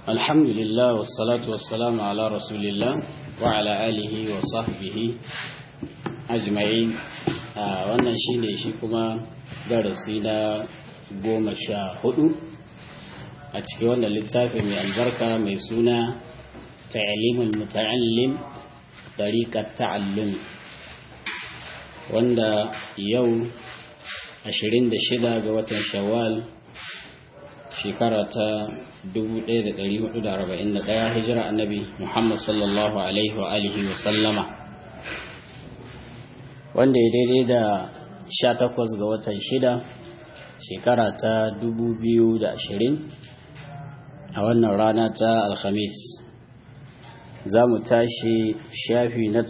الحمد لله والصلاة والسلام على رسول الله وعلى آله وصحبه أجمعين wannan shine shi kuma darasi na goma sha hudu a cikin wannan littafi mai albarka mai suna ta'alimin muta'allim tariqat ta'allum wanda yau 26 ga watan shawwal shekara ta 1441 hijira annabi Muhammad sallallahu alaihi wa alihi wa sallama wanda ya daidai da 18 ga watan shida shekara ta 2020 a wannan rana ta alhamis za mu tashi shafi na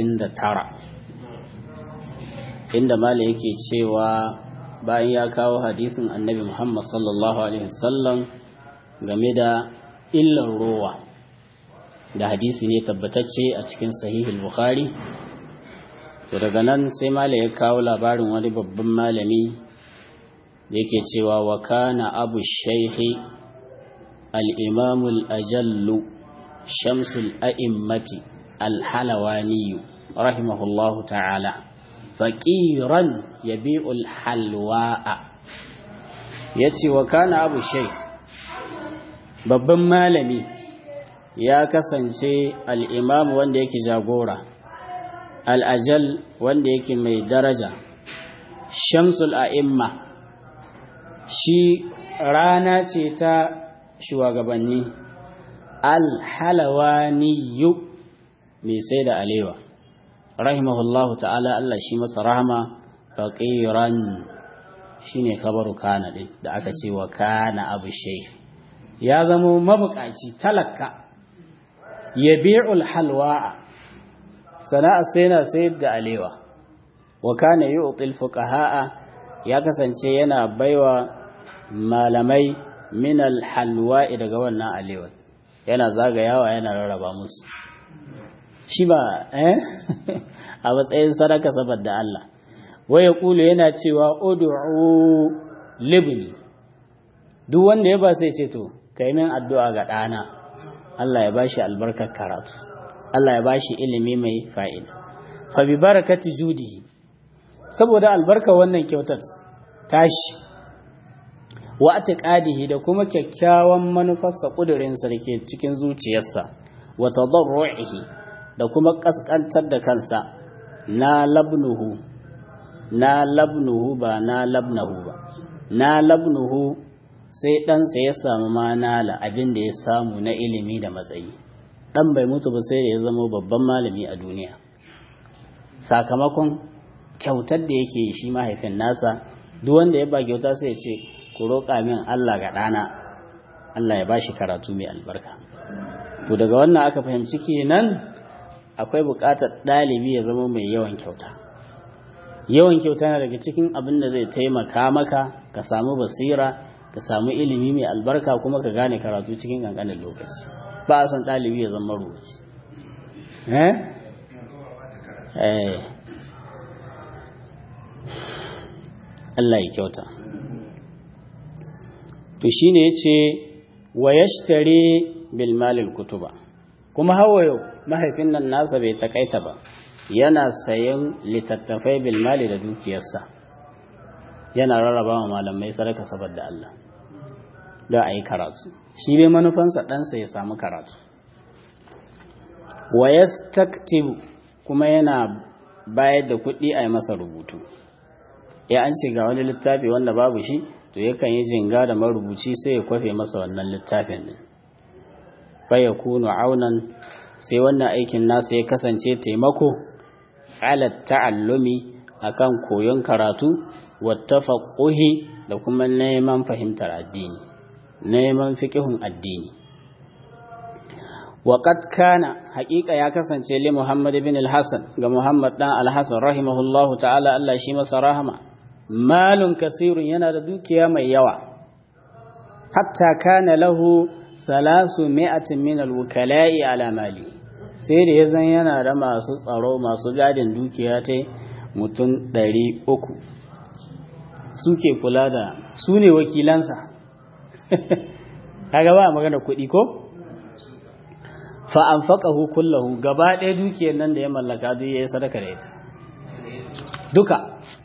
39 inda mala yake cewa bayan ya kawo hadisin annabi Muhammad sallallahu Alaihi wasallam game da illar rowa da hadisi ne tabbatacce a cikin sahihul bukhari to daga nan sai mala ya kawo labarin wani babban malami da yake cewa wa kana abu shaihi al-imamul ajallu shamsul a'immati al-halawaniyu rahimahullahu ta'ala faƙiran ya bi'ul halwa'a ya ce wa kana abu sheikh babban malami ya kasance al'imamu wanda yake jagora al'ajal wanda yake mai daraja shamsul a'imma shi rana ce ta shugabanni alhalawaniyu mai sai da alewa rahimahullahu ta'ala Allah shi masa rahama faqiran shine kabaru kana din da aka ce wa kana abu shay ya zama mabukaci talaka yabi'ul halwa sana'a sai na sayar da alewa wa kana yu'til fuqaha ya kasance yana baiwa malamai min al halwa daga wannan alewa yana zagayawa yana rarraba musu shi ba eh a matsayin sadaka saboda Allah waya kulu yana cewa ud'u libni duk wanda ya ba sai ce to kai min addu'a ga dana Allah ya bashi albarkar karatu Allah ya bashi ilimi mai fa'ida fa bi barakati judihi saboda albarka wannan kyautar tashi wa atiqadihi da kuma kyakkyawan manufarsa kudurinsa da ke cikin zuciyarsa wa tadarru'ihi da kuma ƙasƙantar da kansa na labnuhu na labnuhu ba na labnahu ba na labnuhu sai ɗansa ya samu manala abin da ya samu na ilimi da matsayi ɗan bai mutu ba sai da ya zama babban malami a duniya sakamakon kyautar da yake shi mahaifin nasa duk wanda ya ba kyauta sai ya ce ku roƙa min Allah ga ɗana Allah ya ba shi karatu mai albarka to daga wannan aka fahimci kenan akwai buƙatar ɗalibi ya zama mai yawan kyauta yawan kyauta na daga cikin abin da zai taimaka maka ka samu basira ka samu ilimi mai albarka kuma ka gane karatu cikin ƙanƙanin lokaci ba a son ɗalibi ya zama rubuci Allah ya kyauta to shine yace wa yashtari bil malil kutuba kuma hawayo mahaifin nan nasa bai takaita ba yana sayan littattafai bilmali da dukiyarsa yana rarraba wa malamai sadaka saboda Allah da a yi karatu shi bai manufansa ɗansa ya samu karatu wa yastaktibu kuma yana bayar da kuɗi a yi masa rubutu ya an ce ga wani littafi wanda babu shi to yakan yi jinga da marubuci sai ya kwafe masa wannan littafin din fa yakunu aunan sai wannan aikin nasa ya kasance taimako ala ta'allumi akan koyon karatu wattafaqquhi da kuma neman fahimtar addini neman fiqhun addini وقد kana haƙiƙa ya kasance li Muhammad ibn al-Hasan ga Muhammad dan al-Hasan rahimahullahu ta'ala Allah shi masa rahama malun kasirun yana da dukiya mai yawa hatta kana lahu salasu mi'atin min al-wukala'i ala mali sai da ya zan yana da masu tsaro masu gadin dukiya ta mutum ɗari uku suke kula da su ne wakilansa kaga ba magana kuɗi ko fa anfaqahu kullahu gaba ɗaya dukiyar nan da ya mallaka duk yayi sadaka da ita duka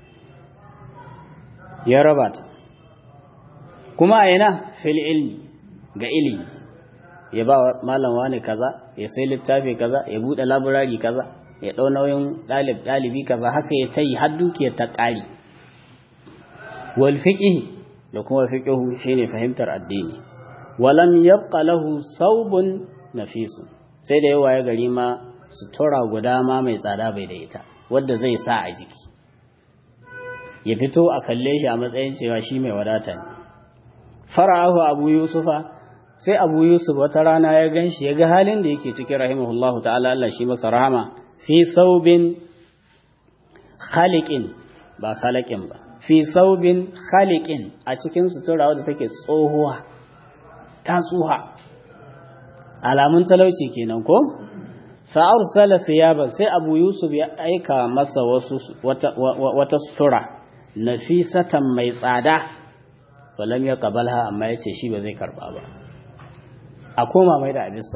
ya raba ta kuma a yana fil ilmi ga ilimi ya ba malam wani kaza ya sai littafi kaza ya bude laburari kaza ya dau nauyin dalib dalibi kaza haka ya tayi har dukiyar ta ƙari wal fiqh da kuma fiqhu shine fahimtar addini walam yabqa lahu saubun nafisun sai da yawa ya gari ma sutura guda ma mai tsada bai da ita wadda zai sa a jiki ya fito a kalle shi a matsayin cewa shi mai wadata ne fara'ahu abu yusufa sai abu yusuf wata rana ya gan shi ya ga halin da yake cikin rahimahullahu ta'ala Allah shi masa rahama fi saubin khaliqin ba khaliqin ba fi saubin khaliqin a cikin sutura wadda take tsohuwa ta tsuha alamun talauci kenan ko fa arsala thiyaban sai abu yusuf ya aika masa wasu wata, wata sutura nafisatan mai tsada walam ya kabalha amma ya ce shi ba zai karba ba a koma mai da abisa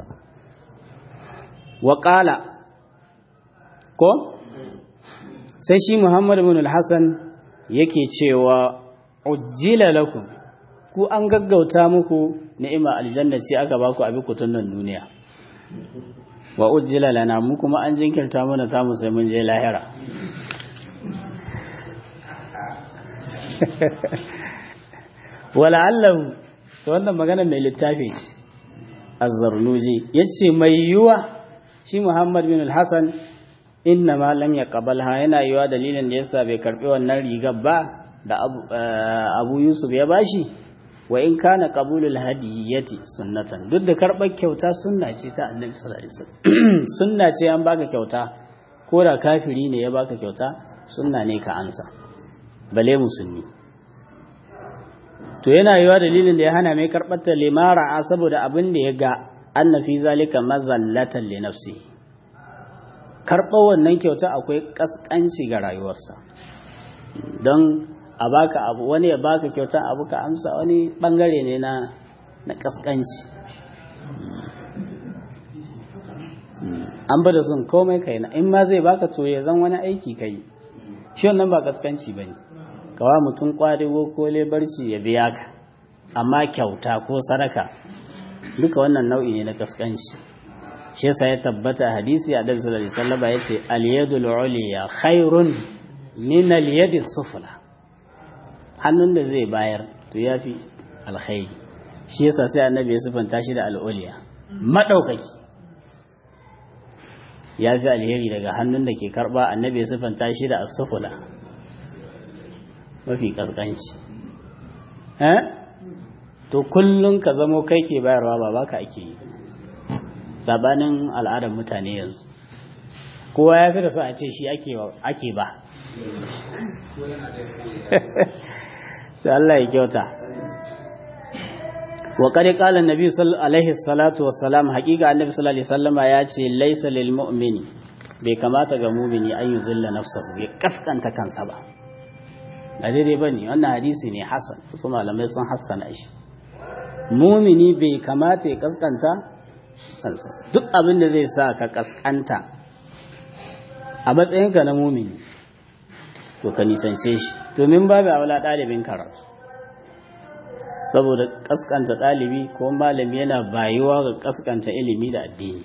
waƙala ko sai shi muhammadu bin al-hassan yake cewa ujjila lakum ku an gaggauta muku ni'ima aljanna ce aka baku abi kutun nan duniya wa ujjila lana mu kuma an jinkirta mana ta mu sai mun je lahira wala'allahu ta wannan magana mai littafi ce azzarnuji ya ce mai yiwa shi muhammad bin al-hassan inna ma lam ya ha yana yiwa dalilin da yasa bai karbi wannan rigar ba da abu yusuf ya bashi wa in kana qabulul hadiyati sunnatan duk da karbar kyauta sunna ce ta annabi sallallahu alaihi wasallam sunna ce an baka kyauta ko da kafiri ne ya baka kyauta sunna ne ka ansa bale musulmi to yana yiwa dalilin da ya hana mai karɓar ta limara saboda abin da ya ga anna fi zalika mazallatan li nafsi karɓar wannan kyauta akwai kaskanci ga rayuwarsa don a baka abu wani ya baka kyauta abu ka amsa wani bangare ne na na kaskanci an bada sun komai kai na in ma zai baka to ya zan wani aiki kai shi wannan ba kaskanci bane kawa mutum kwarigo ko lebarci ya biya ka amma kyauta ko sadaka duka wannan nau'i ne na kaskanci shi yasa ya tabbata hadisi a dabi sallallahu alaihi wasallam yace al-yadul uliya khairun min al-yadi sufla hannun da zai bayar to yafi alkhairi shi yasa sai annabi ya sifanta shi da al-uliya madaukaki yafi alheri daga hannun da ke karba annabi ya sifanta shi da as-sufla mafi ƙasƙanci to kullum ka zamo kai ke bayarwa ba baka ake yi sabanin al'adar mutane yanzu kowa ya fi da so a ce shi ake ba sai Allah ya kyauta wa qad qala an-nabi alaihi salatu wassalam haqiqa annabi sallallahu alaihi wasallama ya ce laysa lil mu'mini bai kamata ga mu'mini an yuzilla nafsahu ya kaskanta kansa ba ba daidai ba ne wannan hadisi ne hasan su malamai sun hassana shi mumini bai kamata ya kaskanta kansa duk abin da zai sa ka kaskanta a matsayinka na mumini to ka nisance shi domin babu aula ɗalibin karatu saboda kaskanta ɗalibi ko malami yana bayuwa ga kaskanta ilimi da addini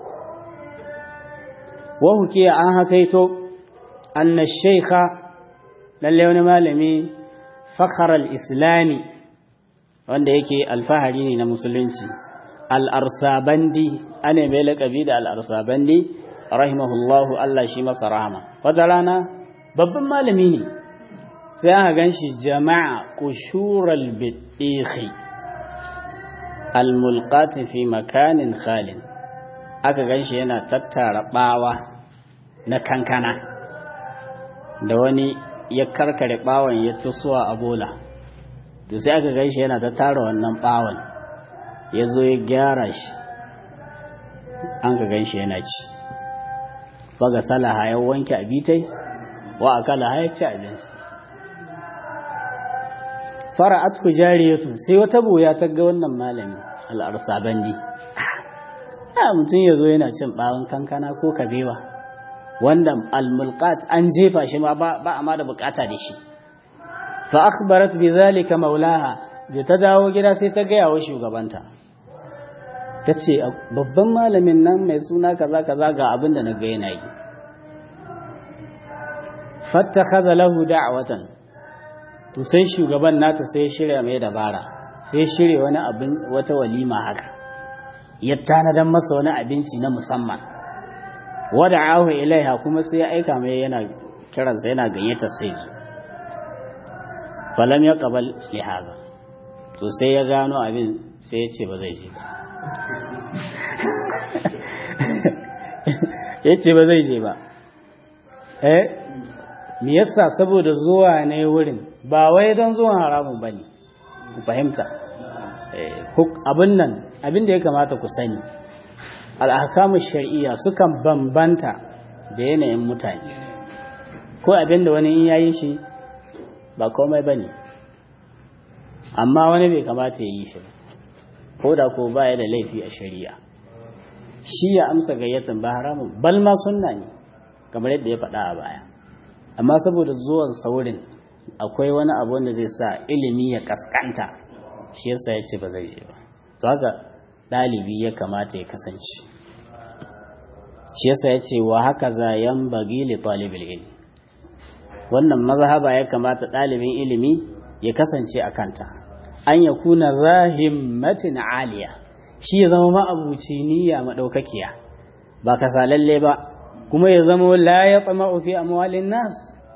wa hukiya an hakaito anna shaykha lalle wani malami fakharar islami wanda yake alfahari ne na musulunci al'arsabandi ana mai laƙabi da al'arsabandi rahimahullahu Allah shi masa rahama wata rana babban malami ne sai aka gan shi jama'a kushural biɗiƙi almulƙati fi makanin khalin aka gan shi yana tattara ɓawa na kankana da wani ya karkare bawon ya tusuwa a bola to sai aka gaishe yana ta tara wannan bawon ya zo ya gyara shi an ka gaishe yana ci baga salaha ya wanke abitai wa akala ya ci abinci fara'at ku jariyatu sai wata boya ta ga wannan malami al'arsabandi a mutum ya zo yana cin bawon kankana ko kabewa wanda almulqat an jefa shi ma ba a ma da bukata da shi fa akhbarat bi zalika maulaha da ta dawo gida sai ta gaya wa shugabanta ta ce babban malamin nan mai suna kaza kaza ga abin da na ga yana yi fattakhadha lahu da'watan to sai shugaban nata sai shirya mai dabara sai shirya wani abin wata walima haka ya tanadan masa wani abinci na musamman wada'ahu ilaiha kuma sai ya aika mai yana kiransa yana gayyata sai su falam ya qabal li hada to sai ya gano abin sai ya ce ba zai je ba ya ce ba zai je ba eh me yasa saboda zuwa ne wurin ba wai don zuwan haramun bane ku fahimta abin nan abin da ya kamata ku sani al'akamun shari'iyya sukan bambanta da yanayin mutane ko abin da wani in yayi shi ba komai bane amma wani bai kamata ya yi shi ko da ko baya da laifi a shari'a shi ya amsa gayyatan ba haramun bal ma sunna ne kamar yadda ya faɗa a baya amma saboda zuwan saurin akwai wani abu wanda zai sa ilimi ya kaskanta shi yasa ya ce ba zai je ba to haka ɗalibi ya kamata ya kasance shi yasa ya ce wa haka za yan bagi li talibul ilmi wannan mazhaba ya kamata ɗalibin ilimi ya kasance a kanta an ya kuna zahimmatin aliya shi ya zama ma'abuci niyya maɗaukakiya ba kasalalle ba kuma ya zama la ya tsama fi amwalin nas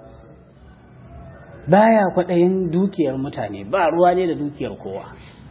baya kwaɗayin dukiyar mutane ba ruwa ne da dukiyar kowa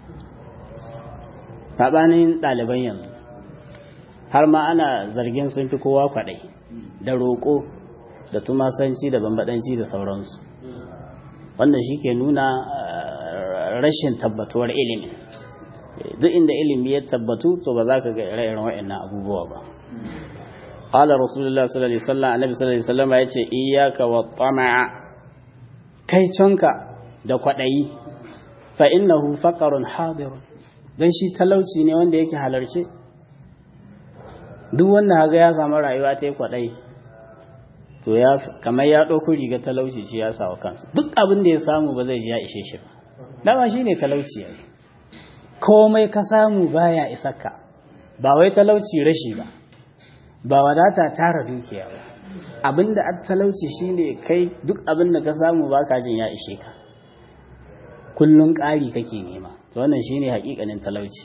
saɓanin ɗaliban yanzu har ma ana zargin sun fi kowa kwaɗai da roƙo da tumasanci da bambaɗanci da sauransu wanda shi ke nuna rashin tabbatuwar ilimi duk inda ilimi ya tabbatu to ba za ka ga ire-iren waɗannan abubuwa ba قال رسول الله صلى الله عليه وسلم النبي صلى الله عليه وسلم yace iyyaka wa tama'a kai canka da kwadayi fa innahu faqarun hadir dan shi talauci ne wanda yake halarce duk wanda haga ya samu rayuwa ta yi kwadayi to ya kamar ya dauko riga talauci shi ya sawa kansa duk abin da ya samu ba zai ji ya ishe shi ba dama shine talauci yayi komai ka samu baya isarka ba wai talauci rashi ba ba wadata tara dukiya ba abinda a talauci shine kai duk abinda ka samu baka jin ya ishe ka kullun ƙari kake nema to wannan shine hakikanin talauci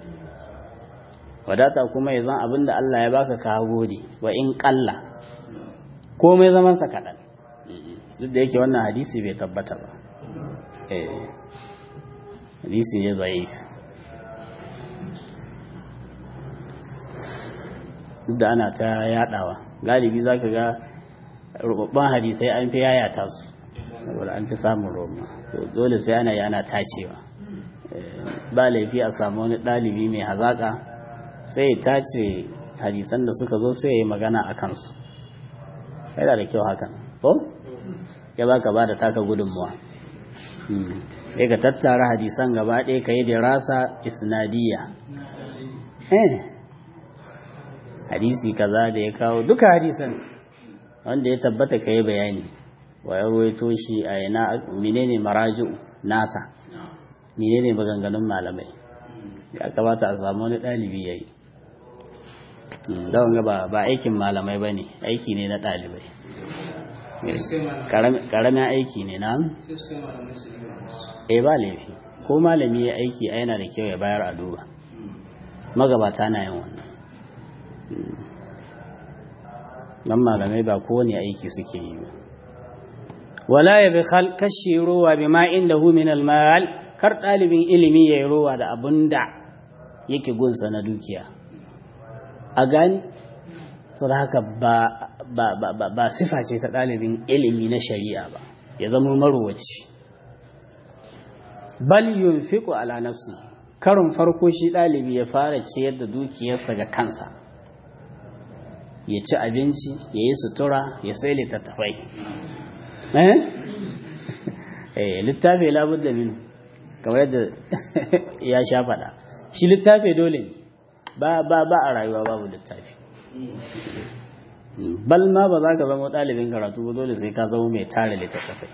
wadata kuma ya zan abinda Allah ya baka ka gode wa in ƙalla komai zaman sa kaɗan duk da yake wannan hadisi bai tabbata ba eh hadisi ne zaif duk da ana ta yadawa galibi za ka ga rubabban hadisai an fi yayata su saboda an fi samun roma dole sai ana yana tacewa ba laifi a samu wani ɗalibi mai hazaƙa sai ya tace hadisan da suka zo sai ya yi magana a kansu yana da kyau hakan ko ya ba ka ba da taka gudunmuwa sai ka tattara hadisan gaba ɗaya ka yi dirasa isnadiyya hadisi kaza da ya kawo duka hadisan wanda ya tabbata ka yi bayani wa ya ruwaito shi a yana menene maraji'u nasa menene maganganun malamai ya kamata a samu wani ɗalibi ya yi don ga ba aikin malamai ba ne aiki ne na ɗalibai ƙaramin aiki ne na e ba laifi ko malami ya aiki a yana da kyau ya bayar a duba magabata na yin wannan dan malamai ba kowane aiki suke yi ba wala ya bi kashi ruwa bi ma inda hu min almal kar dalibin ilimi ya yi ruwa da abun da yake gunsa na dukiya a gani su da haka ba ba ba ba sifa ce ta dalibin ilimi na shari'a ba ya zama maruwaci bal yunfiqu ala nafsi karin farko shi dalibi ya fara ciyar da dukiyarsa ga kansa ya ci abinci ya yi sutura ya sai littattafai eh littafi labud da min kamar yadda ya sha faɗa shi littafi dole ne ba ba ba a rayuwa babu littafi bal ma ba za ka zama ɗalibin karatu ba dole sai ka zama mai tare littattafai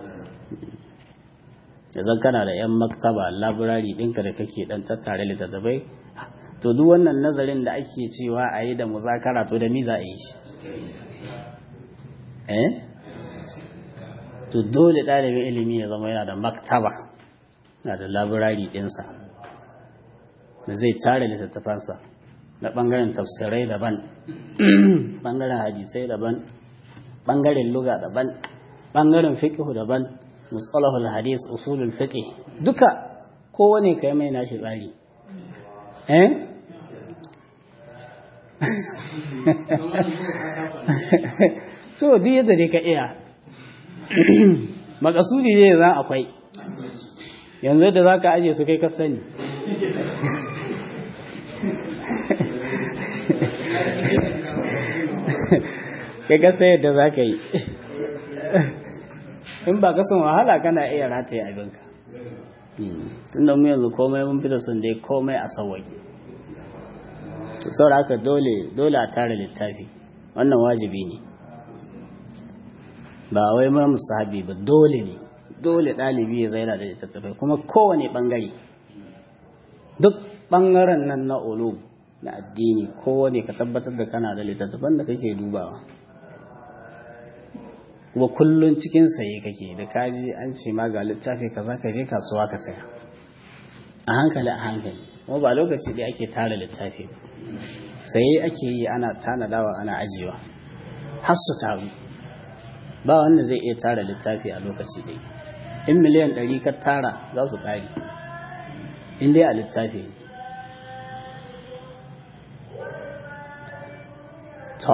yanzu kana da 'yan maktaba labirari ɗinka da kake ɗan tattare littattafai to duk wannan nazarin da ake cewa a yi da muzakara to da mi za a yi shi eh to dole ɗalibin ilimi ya zama yana da maktaba na da labirari ɗinsa da zai tare littattafansa na ɓangaren tafsirai daban ɓangaren hadisai daban ɓangaren luga daban ɓangaren fiƙihu daban musalahul hadis usulul fiqh duka kowane kai mai nashi tsari eh to duk yadda dai ka iya makasudi zai zan akwai yanzu da za ka aje su kai ka sani kai ka sai yadda za ka yi in ba ka son wahala kana iya rataye abinka tun da mu yanzu komai mun fita sun dai komai a sauwaƙe to saboda haka dole dole a tara littafi wannan wajibi ne ba wai ma musahabi ba dole ne dole ɗalibi ya zaina da littattafai kuma kowane ɓangare duk ɓangaren nan na ulum na addini kowane ka tabbatar da kana da littattafan da kake dubawa kuma kullun cikin saye kake da kaji an ce ma ga littafi kaza ka je kasuwa ka saya a hankali a hankali kuma ba lokaci da ake tara littafi ba saye ake yi ana tanadawa ana ajiyewa har su taru ba wanda zai iya tara littafi a lokaci ɗaya in miliyan ɗari ka tara za su ƙari in dai a littafi to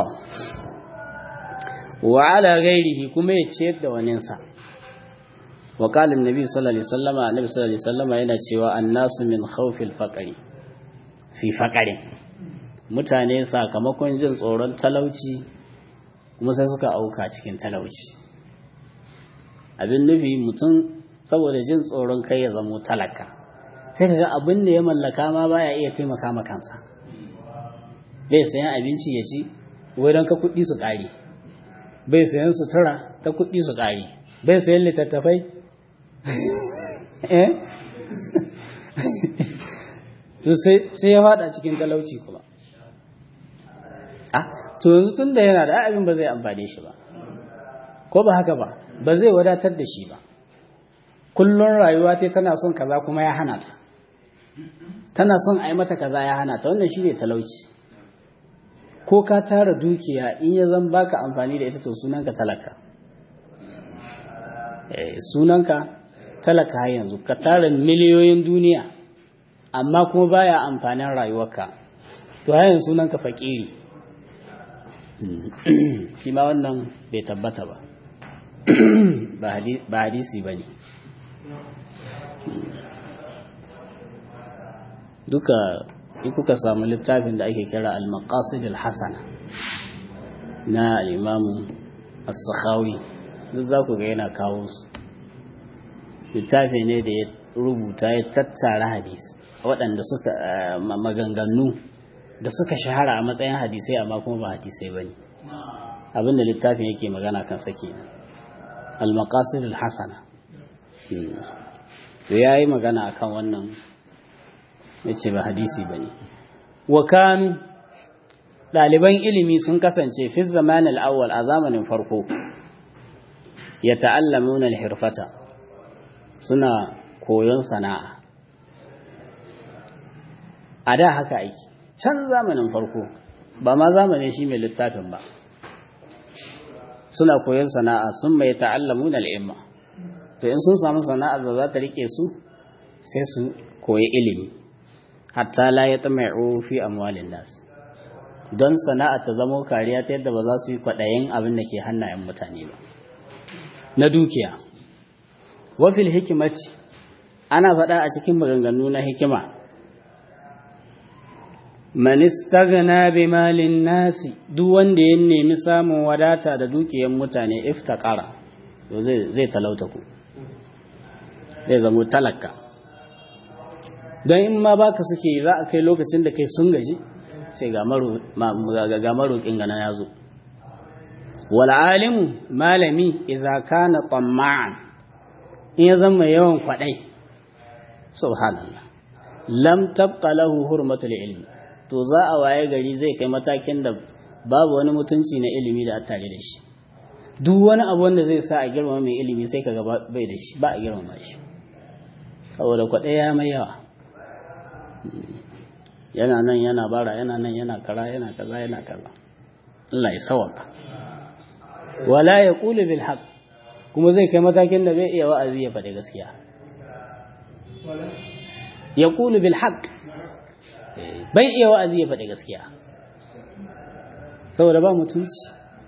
wa ala gairihi kuma ya ciyar da waninsa wa qala annabi sallallahu alaihi wasallama annabi sallallahu alaihi wasallama yana cewa annasu min khawfil faqri fi faqri mutane sakamakon jin tsoron talauci kuma sai suka auka cikin talauci abin nufi mutum saboda jin tsoron kai ya zamo talaka sai kaga abin da ya mallaka ma baya iya taimaka ma kansa bai sayan abinci ya ci wai don ka kuɗi su ƙare bai sayan sutura ta kuɗi su ƙari bai sayan littattafai eh to sai ya fada cikin talauci kuma ah to yanzu tun da yana da abin ba zai amfane shi ba ko ba haka ba ba zai wadatar da shi ba kullun rayuwa ta tana son kaza kuma ya hana ta tana son a yi mata kaza ya hana ta wannan shi ne talauci ko ka tara dukiya in ya zan baka amfani da ita to sunanka talaka sunanka talaka har yanzu ka tara miliyoyin duniya amma kuma baya amfanin rayuwarka to har yanzu sunanka fakiri shi ma wannan bai tabbata ba ba hadisi ba ne duka in kuka samu littafin da ake kira al-maqasid al-hasana na al-imam as-sakhawi duk za ku ga yana kawo su littafi ne da ya rubuta ya tattara hadisi waɗanda suka maganganu da suka shahara a matsayin hadisai amma kuma ba hadisai bane abinda littafin yake magana kan sake al-maqasid al-hasana to yayi magana akan wannan ya ce ba hadisi ba ne wa kanu ɗaliban ilimi sun kasance fi zamanin awwal a zamanin farko ya ta'allamun hirfata suna koyon sana'a a da haka aiki can zamanin farko ba ma zamanin shi mai littafin ba suna koyon sana'a sun mai ta'allamun al'imma to in sun samu sana'ar da za ta rike su sai su koyi ilimi hatta la ya tsamai'u fi amwalin nas don sana'a ta zamo kariya ta yadda ba za su yi kwaɗayin abin da ke hannayen mutane ba na dukiya wafil hikimati ana faɗa a cikin maganganu na hikima man istaghna bi malin nasi duk wanda ya nemi samun wadata da dukiyar mutane iftaqara to zai zai talauta ku zai zamo talaka don in ma baka suke za a kai lokacin da kai sun gaji sai ga maroƙin gana ya zo wal'alimu malami idza kana tamma'an in ya zama yawan kwaɗai subhanallah lam tabqa lahu hurmatul ilmi to za a waye gari zai kai matakin da babu wani mutunci na ilimi da a tare da shi duk wani abu wanda zai sa a girmama mai ilimi sai kaga bai da shi ba a girmama shi saboda kwaɗai ya mai yawa yana nan yana bara yana nan yana kara yana kaza yana kaza Allah ya sawaka wala ya qulu bil haqq kuma zai kai matakin da bai iya wa'azi ya faɗi gaskiya ya qulu bil haqq bai iya wa'azi ya faɗi gaskiya saboda ba mutunci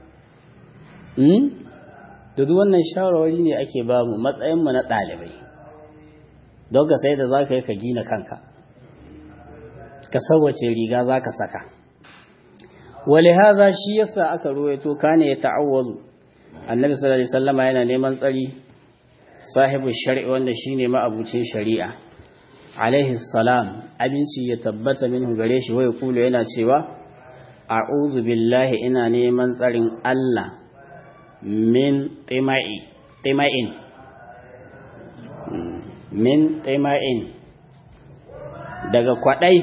da duk wannan shawarwari ne ake ba mu matsayin mu na ɗalibai don ka sai da za ka yi ka gina kanka ka sauwace riga za ka saka wale haza shi yasa aka ruwaito kane ya ta'awwazu annabi sallallahu alaihi wasallama yana neman tsari sahibu shari'i wanda shine ma'abucin shari'a alaihi salam abinci ya tabbata minhu gare shi wai kulu yana cewa a'udhu billahi ina neman tsarin Allah min tima'i tima'in min tima'in daga kwadai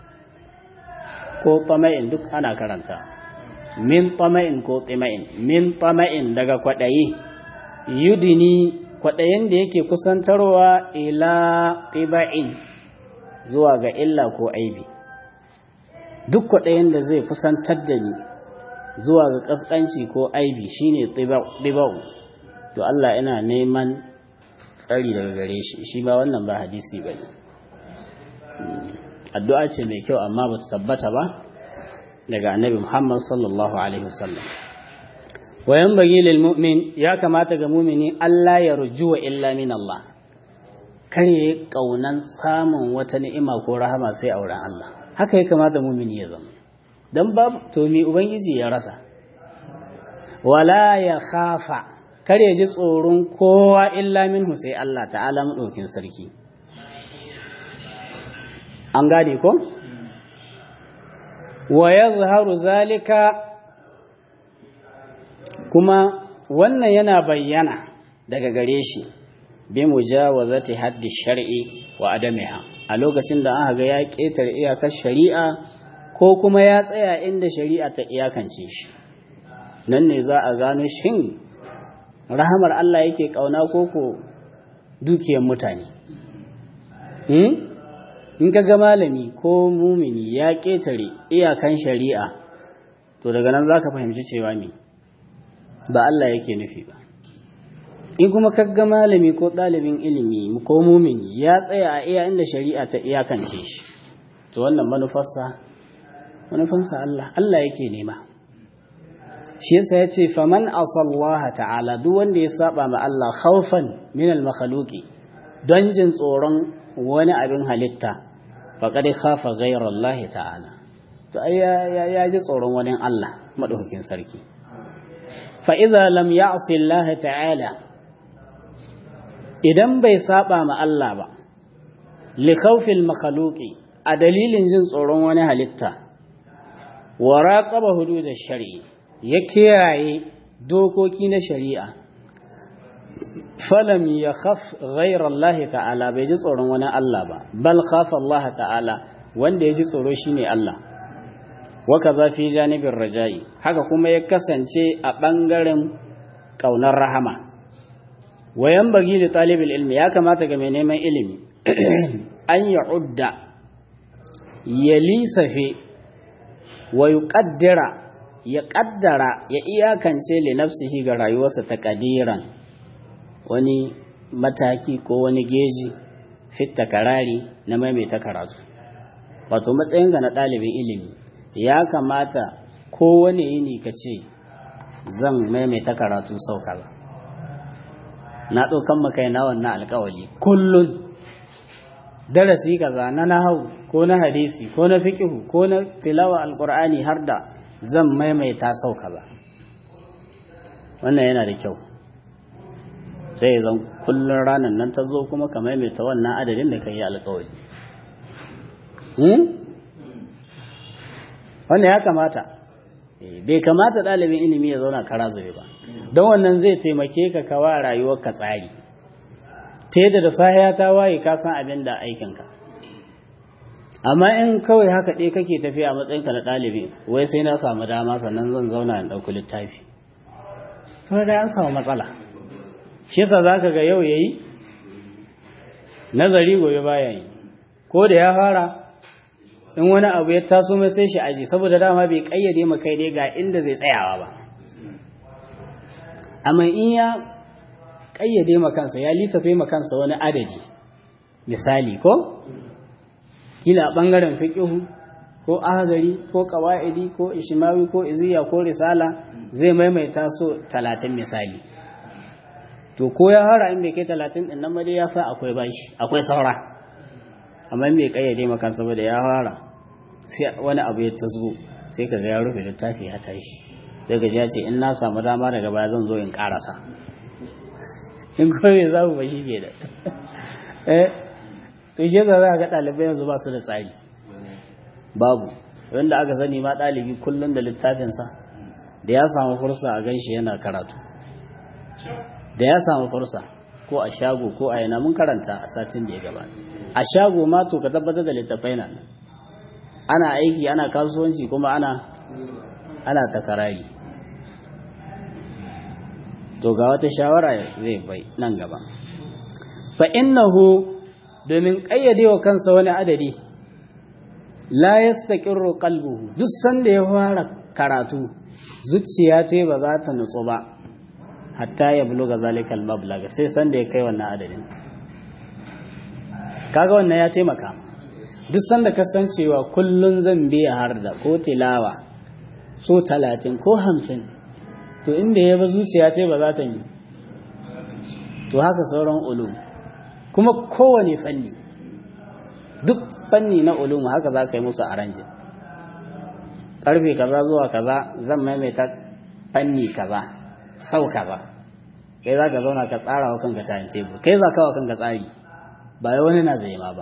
ko tama'in duk ana karanta min tama'in ko tima'in min tama'in daga kwadayi yudini kwadayin da yake kusantarwa ila qiba'in zuwa ga illa ko aibi duk kwadayin da zai kusantar da ni zuwa ga kaskanci ko aibi shine tiba'u to Allah ina neman tsari daga gare shi shi ba wannan ba hadisi bane addu'a ce mai kyau amma ba ta tabbata ba daga annabi Muhammad sallallahu alaihi wasallam wayan bagi lil mu'min ya kamata ga mu'mini Allah ya rujuwa illa min Allah kar ya kaunan samun wata ni'ima ko rahama sai a wurin Allah haka ya kamata mu'mini ya zama dan babu to mi ubangiji ya rasa wala ya khafa kar ya ji tsoron kowa illa minhu sai Allah ta'ala madaukin sarki an gane ko wa yazharu zalika kuma wannan yana bayyana daga gare shi bi mujawazati haddi shar'i wa adamiha a lokacin da aka ga ya ketare iyakar shari'a ko kuma ya tsaya inda shari'a ta iyakance shi nan ne za a gano shin rahamar Allah yake kauna koko dukiyar mutane in ka ga malami ko mumini ya ƙetare iyakan shari'a to daga nan za ka fahimci cewa me ba Allah yake nufi ba in kuma ka ga malami ko ɗalibin ilimi ko mumini ya tsaya a iya inda shari'a ta iyakance shi to wannan manufarsa manufarsa Allah Allah yake nema shi yasa ya ce faman asallaha ta'ala duk wanda ya saba ma Allah khawfan min al-makhluqi don jin tsoron wani abin halitta faƙad khafa ghayra Allah ta'ala to ai ya ji tsoron wani Allah madaukakin sarki fa idza lam ya'si Allah ta'ala idan bai saba ma Allah ba li khawfil makhluqi a dalilin jin tsoron wani halitta wa raqaba hudud shari ya kiyaye dokoki na shari'a falam ya khaf ghairar Allah ta'ala bai ji tsoron wani Allah ba bal khafa Allah ta'ala wanda ya ji tsoro shine Allah waka za fi janibin raja'i haka kuma ya kasance a ɓangaren ƙaunar rahama wayan bagi da talibin ilmi ya kamata ga mai neman ilimi an ya udda ya lisafe wa ya ƙaddara ya iyakance li nafsihi ga rayuwarsa ta ƙadiran wani mataki ko wani geji fitta karari na maimaita karatu wato matsayinka na ɗalibin ilimi ya kamata kowane yini ka ce zan maimaita karatu sau kaza na ɗaukan makai na wannan alkawali kullum darasi kaza na nahau ko na hadisi ko na fikihu ko na tilawa alkur'ani har da zan maimaita sau kaza wannan yana da kyau sai zan kullum ranar nan ta zo kuma ka maimaita wannan adadin da ka yi alkawari wannan ya kamata bai kamata ɗalibin ilimi ya zauna kara zube ba don wannan zai taimake ka kawa rayuwar ka tsari ta yadda da sahiya ta waye ka san abin da aikinka amma in kawai haka ɗaya kake tafiya a matsayinka na ɗalibi wai sai na samu dama sannan zan zauna in ɗauki littafi kuma ga an samu matsala shi yasa za ka ga yau ya yi nazari gobe baya yi ko da ya fara in wani abu ya taso mai sai shi aji saboda dama bai kayyade ma kai dai ga inda zai tsayawa ba amma in ya kayyade ma kansa ya lissafe ma kansa wani adadi misali ko kila bangaren fiqhu ko ahadari ko qawaidi ko ishmawi ko iziya ko risala zai maimaita so 30 misali to ko ya hara in bai kai 30 din nan ma dai ya sa akwai bashi akwai saura amma in bai kayyade ma kansa ba da ya fara sai wani abu ya tasgo sai ka ga ya rufe littafi ya tashi daga ya ce in na samu dama daga baya zan zo in karasa in kawai za mu bashi ke da eh to shi da za ga ɗalibai yanzu ba su da tsari babu wanda aka sani ma ɗalibi kullum da littafinsa da ya samu fursa a ganshi yana karatu da ya samu fursa ko a shago ko a yana mun karanta a satin da ya gabata a shago ma to ka tabbatar da littafai na nan ana aiki ana kasuwanci kuma ana ana takarari to ga wata shawara zai bai nan gaba fa innahu domin kayyadewa kansa wani adadi la yastaqirru qalbuhu duk sanda ya fara karatu zuciya ce ba za ta nutsu ba hatta ya buluga zalikal mablag sai sanda ya kai wannan adadin kaga wannan ya taimaka duk sanda kasancewa kullun zan biya har da ko tilawa so talatin ko hamsin to inda ya ba zuciya ce ba za ta yi to haka sauran ulum kuma kowane fanni duk fanni na ulum haka za ka yi musu aranjin karfe kaza zuwa kaza zan maimaita fanni kaza sau kaza kai za ka zauna ka tsara wa kanka tayin tebur kai za ka wa kanka tsari ba wani na zai ma ba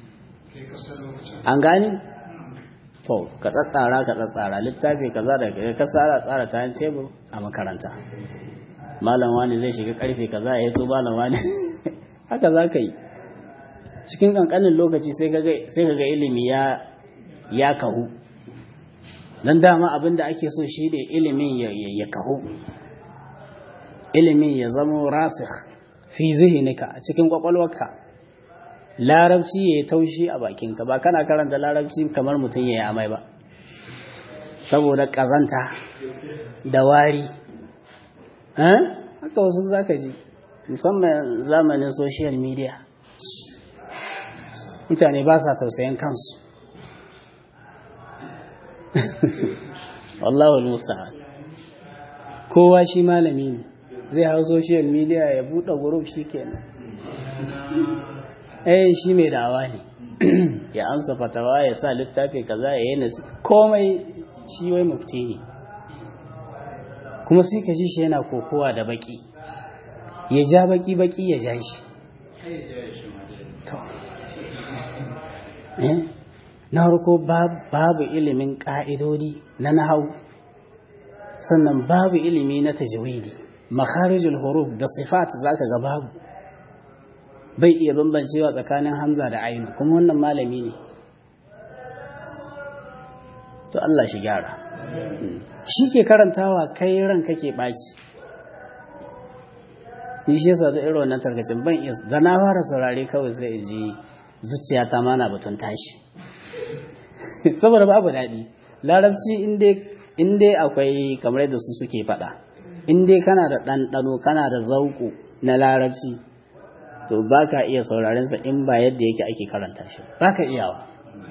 an gani to ka tsatsara ka tsatsara littafi kaza da ka tsara tsara tayin tebur a makaranta malam wani zai shiga karfe kaza ya to malam wani haka za ka yi cikin kankanin lokaci sai ka ga ilimi ya ya kahu dan dama abin da ake so shi ne ilimin ya kahu ilimin ya zama rasikh fi zihinika a cikin kwakwalwarka larabci ya yi taushi a bakinka ba kana karanta larabci kamar mutum ya yi amai ba saboda ƙazanta da wari haka wasu zaka ji musamman zamanin social media mutane ba sa tausayin kansu wallahu musta'an kowa shi malami ne zai hau social media ya buɗe group shi kenan eh shi mai da'awa ne ya amsa fatawa ya sa littafi kaza ya yi nasi komai shi wai mufti ne kuma sai ka ji shi yana kokowa da baki ya ja baki baki ya ja shi na harko babu ilimin ƙa'idodi na nahau sannan babu ilimi na tajwidi makharijul huruf da sifat zaka ga babu bai iya bambancewa tsakanin hamza da ainu kuma wannan malami ne to Allah shi gyara shi ke karantawa kai ran kake ɓaci ni shi yasa da irin wannan tarkacin ban iya da na fara saurare kawai sai in ji zuciya ta mana batun tashi saboda babu daɗi larabci in dai akwai kamar yadda su suke faɗa in dai kana da ɗanɗano kana da zauku na larabci to ba ka iya saurarensa in ba yadda yake ake karanta shi ba ka iyawa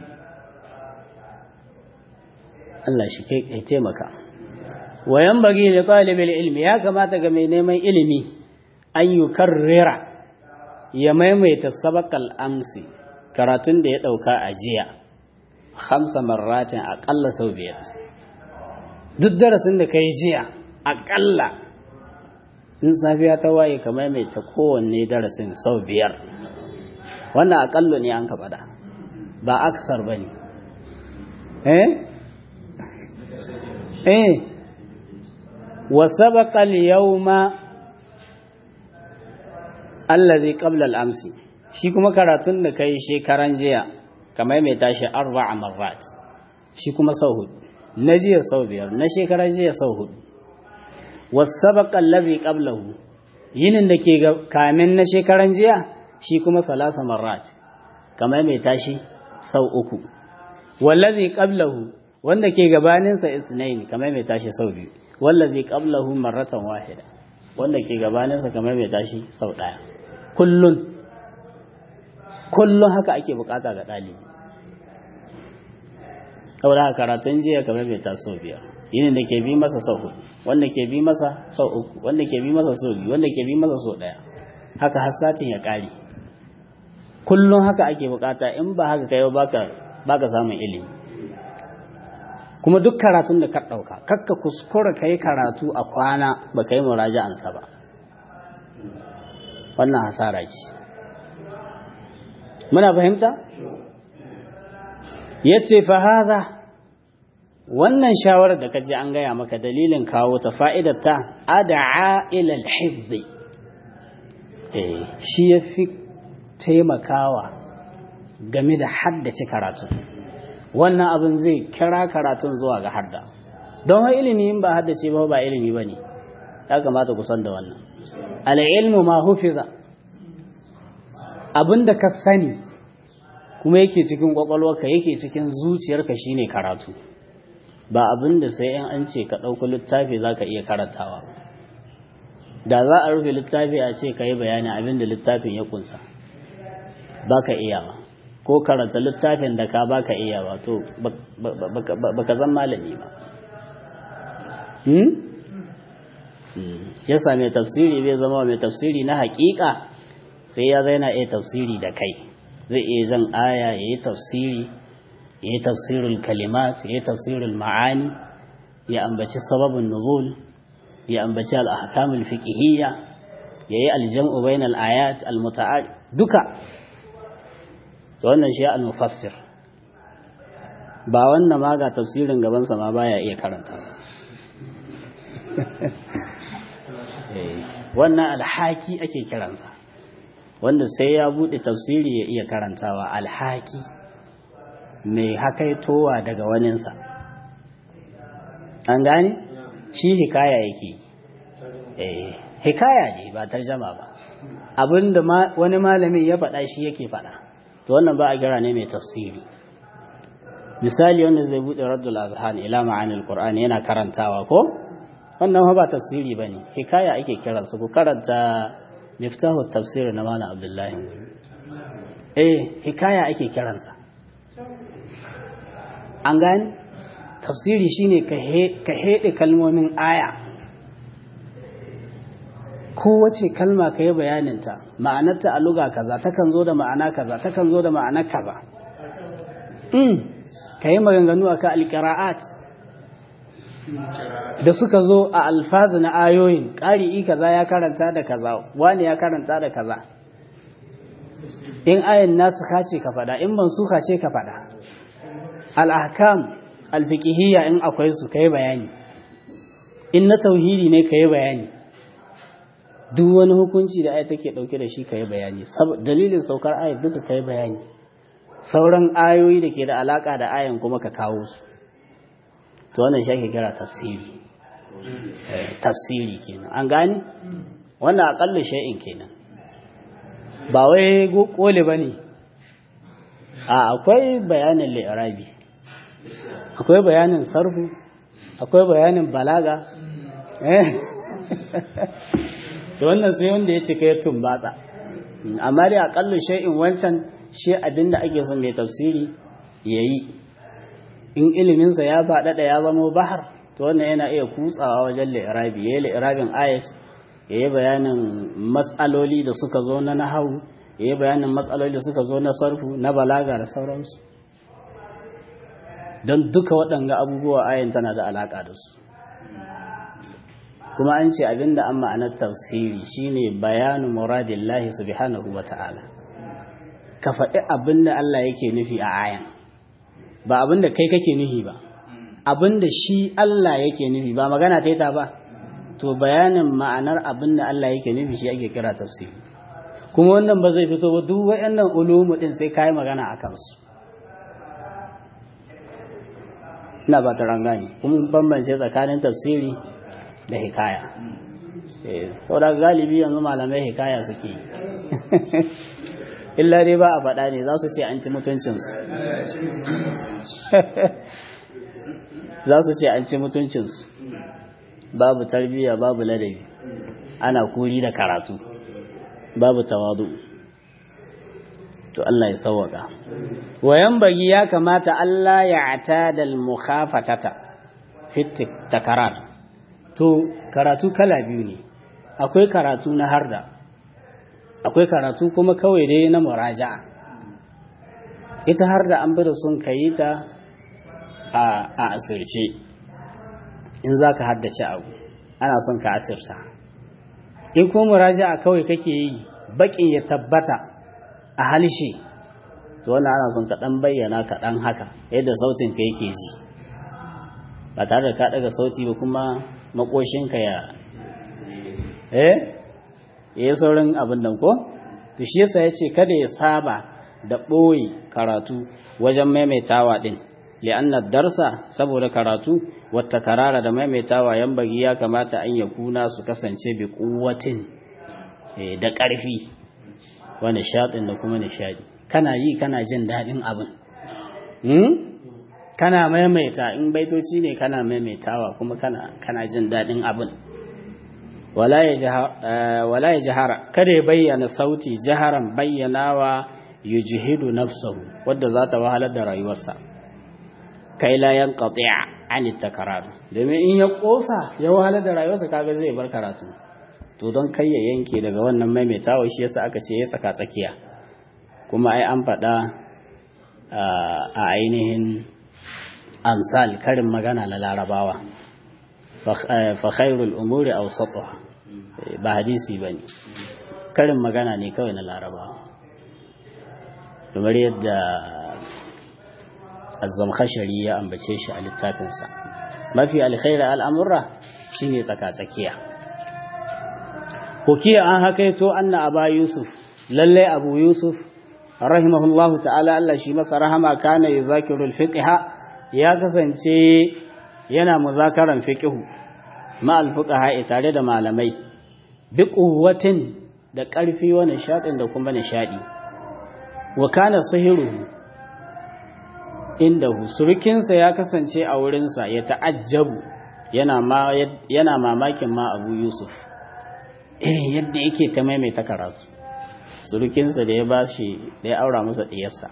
Allah shi ke taimaka wayan bagi da ɗalibin ilmi ya kamata ga mai neman ilimi an yi karrera ya maimaita sabakal amsi karatun da ya ɗauka a jiya hamsa marratin aƙalla sau biyar duk darasin da ka yi jiya aƙalla in safiya ta waye ka maimaita kowanne darasin sau biyar wannan aƙallo ne an ka faɗa ba aksar ba ne eh eh wa sabaqa al-yawma allazi qabla al-amsi shi kuma karatun da kai shekaran jiya kamar mai tashi arba'a marrat shi kuma sau hudu na jiya sau biyar na shekaran jiya sau hudu wasabaqa allazi qablahu yinin da ke kamin na shekaran jiya shi kuma salasa marrat kamar mai tashi sau uku wallazi qablahu wanda ke gabanin sa isnain kamar mai tashi sau biyu wallazi qablahu marratan wahida wanda ke gabanin sa kamar mai tashi sau daya kullun kullun haka ake bukata ga dalibi saboda karatun jiya kamar mai tashi sau biyar yinin da ke bi masa sau hudu wanda ke bi masa sau uku wanda ke bi masa sau biyu wanda ke bi masa sau daya haka har satin ya kare kullum haka ake bukata in ba haka kai baka baka samun ilimi kuma duk karatun da ka dauka kakka kuskura kai karatu a kwana ba kai muraja'an sa ba wannan hasara ce muna fahimta yace fa hadha wannan shawarar da kaji an gaya maka dalilin kawo ta fa'idar ta ad'a ila al-hifz eh shi yafi taimakawa game da haddace karatu wannan abin zai kira karatun zuwa ga hadda don wa ilimi in ba haddace ba ba ilimi bane ya kamata ku san da wannan al-ilmu ma hufiza abinda ka sani kuma yake cikin kwakwalwarka yake cikin zuciyarka shine karatu ba abin da sai in an ce ka ɗauki littafi za ka iya karantawa da za a rufe littafi a ce ka yi bayani abin da littafin ya kunsa ba ka iya ba ko karanta littafin da ka ba ka iya ba to ba ka zan malami ba ya same tafsiri zai zama mai tafsiri na hakika sai ya zai na iya tafsiri da kai zai iya zan aya ya yi tafsiri ya yi tafsirul kalimat ya yi tafsirul ma'ani ya ambaci sababin nuzul ya ambaci al'akamul fiqhiyya ya yi aljam'u bainal ayat al-muta'al duka to wannan shi al-mufassir ba wannan ma ga tafsirin gaban sa ma baya iya karanta wannan alhaki ake kiransa wanda sai ya bude tafsiri ya iya karantawa alhaki mai hakaitowa daga waninsa an gane shi hikaya yake eh hikaya ne ba tarjama ba abinda wani malamin ya faɗa shi yake faɗa to wannan ba a kira ne mai tafsiri misali wanda zai buɗe raddul azhan ila ma'anil qur'ani yana karantawa ko wannan ba tafsiri bane hikaya ake kiransa ku karanta miftahu tafsir na malam abdullahi eh hikaya ake kiransa an gani tafsiri shine ka heɗe kalmomin aya kowace kalma ka yi bayaninta ma'anarta a luga kaza takan zo da ma'ana kaza takan zo da ma'ana kaza ka yi maganganu a ka alƙira'at da suka zo a alfazu na ayoyin ƙari'i kaza ya karanta da kaza wani ya karanta da kaza in ayin nasu ce ka faɗa in ban suka ce ka faɗa al'ahkam alfikihiyya in akwai su kai bayani in na tauhidi ne kai bayani duk wani hukunci da ayat take dauke da shi kai bayani dalilin saukar ayat duka kai bayani sauran ayoyi da ke da alaka da ayan kuma ka kawo su to wannan shi ake kira tafsiri tafsiri kenan an gane wannan akalla shay'in kenan ba wai kole bane a akwai bayanin li'irabi akwai bayanin sarfu akwai bayanin balaga to wannan sai wanda ya cika ya tumbatsa amma dai aƙallu shay'in wancan shi abinda ake son mai tafsiri yayi in iliminsa ya faɗaɗa ya zama bahar to wannan yana iya kutsawa wajen li'irabi yayi li'irabin ayat yayi bayanin matsaloli da suka zo na nahawu yayi bayanin matsaloli da suka zo na sarfu na balaga da sauransu don duka waɗanga abubuwa ayin tana da alaƙa da su kuma an ce abinda an ma'anar tafsiri shine bayanu muradillahi subhanahu wa ta'ala ka faɗi abin da Allah yake nufi a ayan ba abin da kai kake nufi ba abin da shi Allah yake nufi ba magana ta ta ba to bayanin ma'anar abin da Allah yake nufi shi ake kira tafsiri kuma wannan ba zai fito ba duk waɗannan ulumu din sai kai magana a kansu ina ba ta rangani kuma bambance tsakanin tafsiri da hikaya saboda galibi yanzu malamai hikaya suke yi illa dai ba a faɗa ne za su ce an ci mutuncinsu za su ce an ci mutuncinsu babu tarbiyya babu ladabi ana kuri da karatu babu tawadu to Allah ya sauwaka wayan bagi ya kamata Allah ya ata da mukhafatata fit takarar to karatu kala biyu ne akwai karatu na harda akwai karatu kuma kawai dai na muraja'a ita harda an bi da sun kayi ta a asirce in za ka haddace abu ana son ka asirta in kuma muraja'a kawai kake yi bakin ya tabbata a halshe to wannan ana son ka dan bayyana ka dan haka yadda sautin ka yake ji ba tare da ka daga sauti ba kuma makoshinka ya eh ya saurin abin nan ko to shi yasa yace kada ya saba da ɓoye karatu wajen maimaitawa din li'anna darsa saboda karatu wata karara da maimaitawa yan bagi ya kamata an ya kuna su kasance bi kuwatin da ƙarfi wa nishaɗin da kuma nishaɗi kana yi kana jin daɗin abin kana maimaita in baitoci ne kana maimaitawa kuma kana kana jin daɗin abin wala ya jahara kada ya bayyana sauti jaharan bayyanawa yujhidu nafsahu wadda za ta wahalar da rayuwarsa kai la yanqati'a an takrar domin in ya kosa ya wahalar da rayuwarsa kaga zai bar karatu to don kai ya yanke daga wannan maimaitawa shi yasa aka ce ya tsaka tsakiya kuma ai an faɗa a ainihin amsal karin magana na larabawa fa khairul umuri awsatuha ba hadisi bane karin magana ne kawai na larabawa kamar yadda azzamkhashari ya ambace shi a littafinsa mafi alkhairi al'amurra shine tsaka-tsakiya hukiya an hakaito anna aba yusuf lalle abu yusuf rahimahullahu ta'ala Allah shi masa rahama kana yuzakiru al-fiqha ya kasance yana muzakaran fiqhu ma al-fuqaha tare da malamai bi quwwatin da ƙarfi wa nishadin da kuma nishadi wa kana sahiru indahu surukinsa ya kasance a wurinsa ya ta'ajjabu yana ma yana mamakin ma Abu Yusuf eh yadda yake ta maimaita karatu surukinsa da ya bashi da ya aura masa diyarsa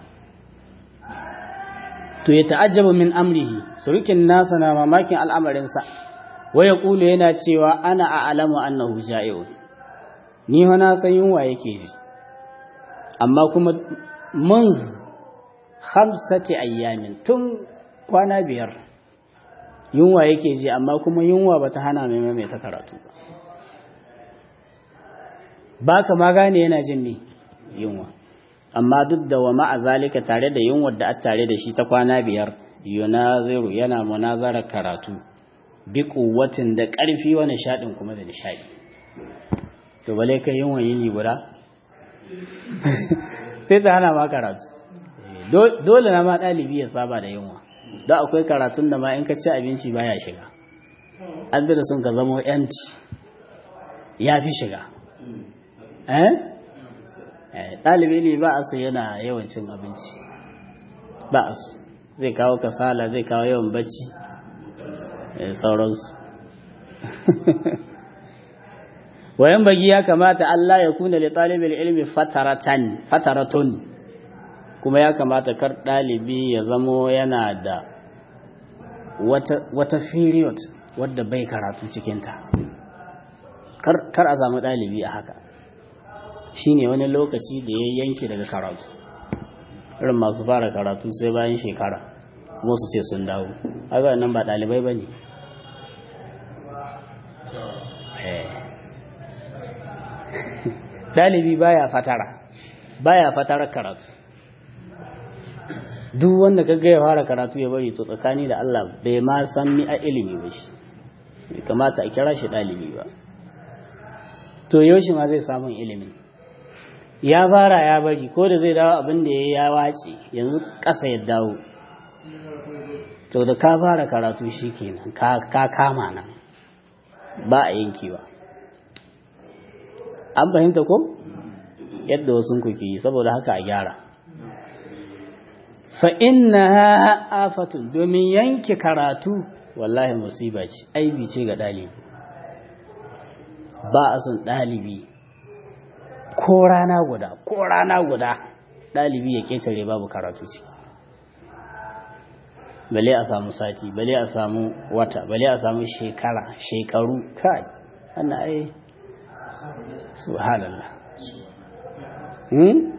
to ya ta'ajjabu min amrihi surukin nasa na mamakin al'amarinsa wa yaqulu yana cewa ana a'lamu annahu ja'iun ni fa na san yunwa yake ji amma kuma mun khamsati ayyamin tun kwana biyar yunwa yake ji amma kuma yunwa bata hana mai mai ta karatu ba ka ma gane yana jin ne yunwa amma duk da wa ma'a zalika tare da yunwar da a tare da shi ta kwana biyar yunaziru yana munazarar karatu bi kuwatin da ƙarfi wa nishaɗin kuma da nishaɗi to bale kai yunwa yini guda sai ta hana ma karatu dole na ma ɗalibi ya saba da yunwa don akwai karatun da ma in ka ci abinci baya shiga an bi da sun ka zamo yanci ya fi shiga ɗalibi ne ba a su yana yawan cin abinci ba a su zai kawo kasala zai kawo yawan bacci sauransu wayan bagi ya kamata Allah ya kuna da ɗalibin ilmi fataratun kuma ya kamata kar ɗalibi ya zamo yana da wata period wadda bai karatu cikinta kar a samu ɗalibi a haka shine wani lokaci da ya yanke daga karatu irin masu fara karatu sai bayan shekara kuma su ce sun dawo haka nan ba ɗalibai ba ne ɗalibi baya fatara baya fatara karatu duk wanda kaga ya fara karatu ya bari to tsakani da Allah bai ma san mi a ilimi ba shi bai kamata a kira shi ɗalibi ba to yaushe ma zai samun ilimin ya fara ya bari ko da zai dawo abin da ya wace yanzu ƙasa ya dawo to da ka fara karatu shi kenan ka kama nan ba a yankewa an fahimta ko yadda wasu kuke yi saboda haka a gyara fa inna afatun domin yanke karatu wallahi musiba ce aibi ce ga ɗalibi ba a son ɗalibi ko rana guda ko rana guda ɗalibi ya ƙetare babu karatu ciki bale a samu sati bale a samu wata bale a samu shekara shekaru kai ana ai subhanallah hmm?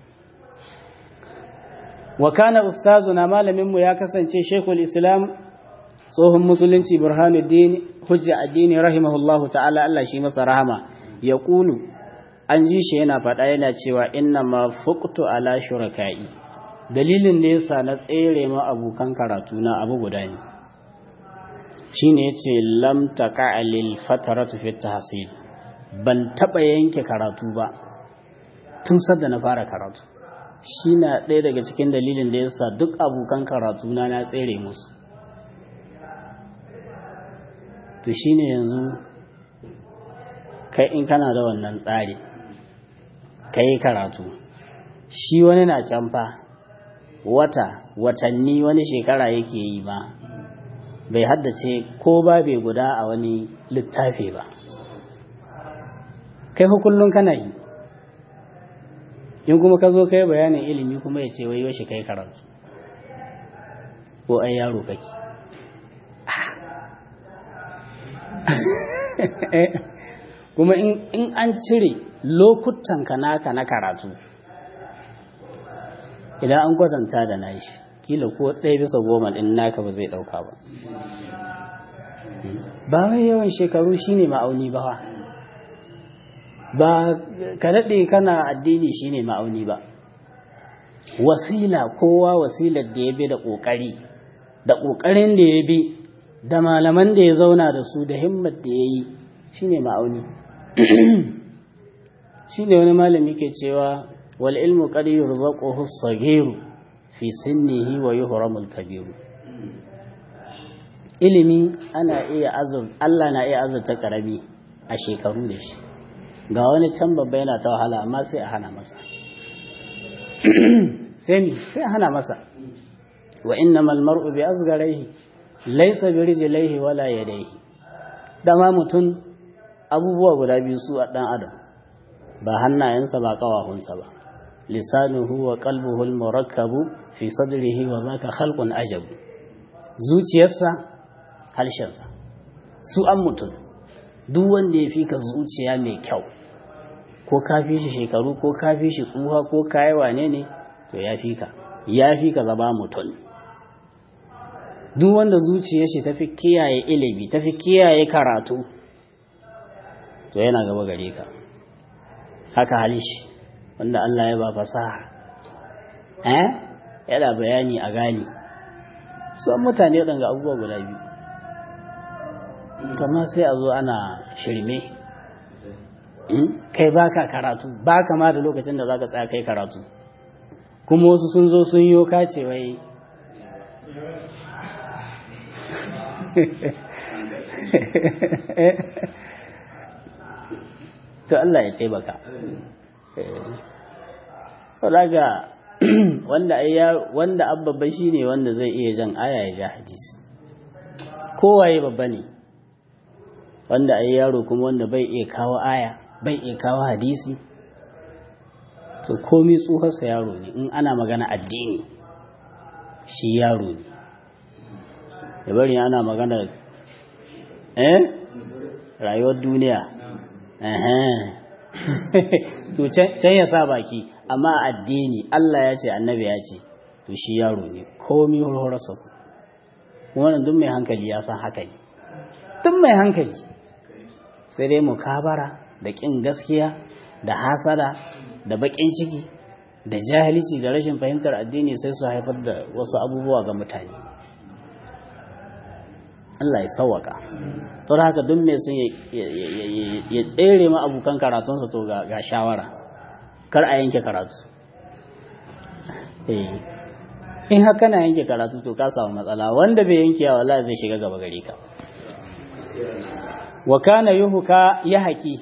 wa kana ustazuna malaminmu ya kasance shekul islam tsohon musulunci burhanuddin hujja addini rahimahullahu ta'ala Allah shi masa rahama ya kulu an ji shi yana faɗa yana cewa inna ma fuqtu ala shuraka'i dalilin da yasa na tsere ma abokan karatu na abu guda ne shine yace lam taqa lil fataratu fi tahsil ban taba yanke karatu ba tun sadda na fara karatu shi na ɗaya daga cikin dalilin da yasa duk abokan karatu na na tsere musu to shine yanzu kai in kana da wannan tsari ka yi karatu shi wani na canfa wata watanni wani shekara yake yi ba bai haddace ko ba bai guda a wani littafi ba kai kullum kana yi in kuma ka zo kai bayanin ilimi kuma ya ce wai shi kai karatu ko ai yaro kake kuma in an cire lokutan ka naka na karatu idan an kwatanta da nashi kila ko ɗaya bisa goma ɗin naka ba zai ɗauka ba ba wai yawan shekaru shine ma'auni ba ba ka daɗe kana addini shine ma'auni ba wasila kowa wasilar da ya bi da ƙoƙari da ƙoƙarin da ya bi da malaman da ya zauna da su da himmat da ya yi shine ma'auni shi ne wani malami ke cewa wal ilmu qad yurzaquhu as-saghiru fi sinnihi wa yuhramu al-kabiru ilimi ana iya azur Allah na iya azurta karami a shekaru da shi ga wani can babba yana ta wahala amma sai a hana masa sai ni sai a hana masa wa innamal mar'u bi asgharihi laysa bi rijlihi wala yadayhi dama mutum abubuwa guda biyu su a ɗan adam ba hannayensa ba ƙawahunsa ba lisanuhu wa qalbuhu al-murakkabu fi sadrihi wa zaka khalqun ajab zuciyarsa halshensa su an mutum duk wanda ya fi ka zuciya mai kyau ko ka fi shi shekaru ko ka fi shi tsuha ko kayi wane ne to ya fi ka ya fi ka zama mutum duk wanda zuciyar shi tafi kiyaye ilimi tafi kiyaye karatu to yana gaba gare ka haka halishi wanda Allah ya ba fasaha eh yana bayani a gani su an mutane waɗanda abubuwa guda biyu kama sai a zo ana shirme kai baka karatu baka ma da lokacin da zaka tsaya kai karatu kuma wasu sun zo sun yi kace wai to Allah ya taimaka ga wanda wanda abba shi ne wanda zai iya jan aya ya ja hadisi kowaye babba ne wanda ai yaro kuma wanda bai iya kawo aya bai iya kawo hadisi to komi tsoharsa yaro ne in ana magana addini shi yaro ne da bari ana magana eh rayuwar duniya to can ya sa baki amma addini Allah ya ce annabi ya ce to shi yaro ne komi horarsa wannan duk mai hankali ya san haka ne duk mai hankali sai dai mukabara da ƙin gaskiya da hasada da baƙin ciki da jahilci da rashin fahimtar addini sai su haifar da wasu abubuwa ga mutane Allah ya sauwaka to da haka duk mai sun ya tsere ma abokan karatunsa to ga shawara kar a yanke karatu in haka na yanke karatu to ka samu matsala wanda bai yanke ya wallahi zai shiga gaba gare ka wa kana yuhuka ya haki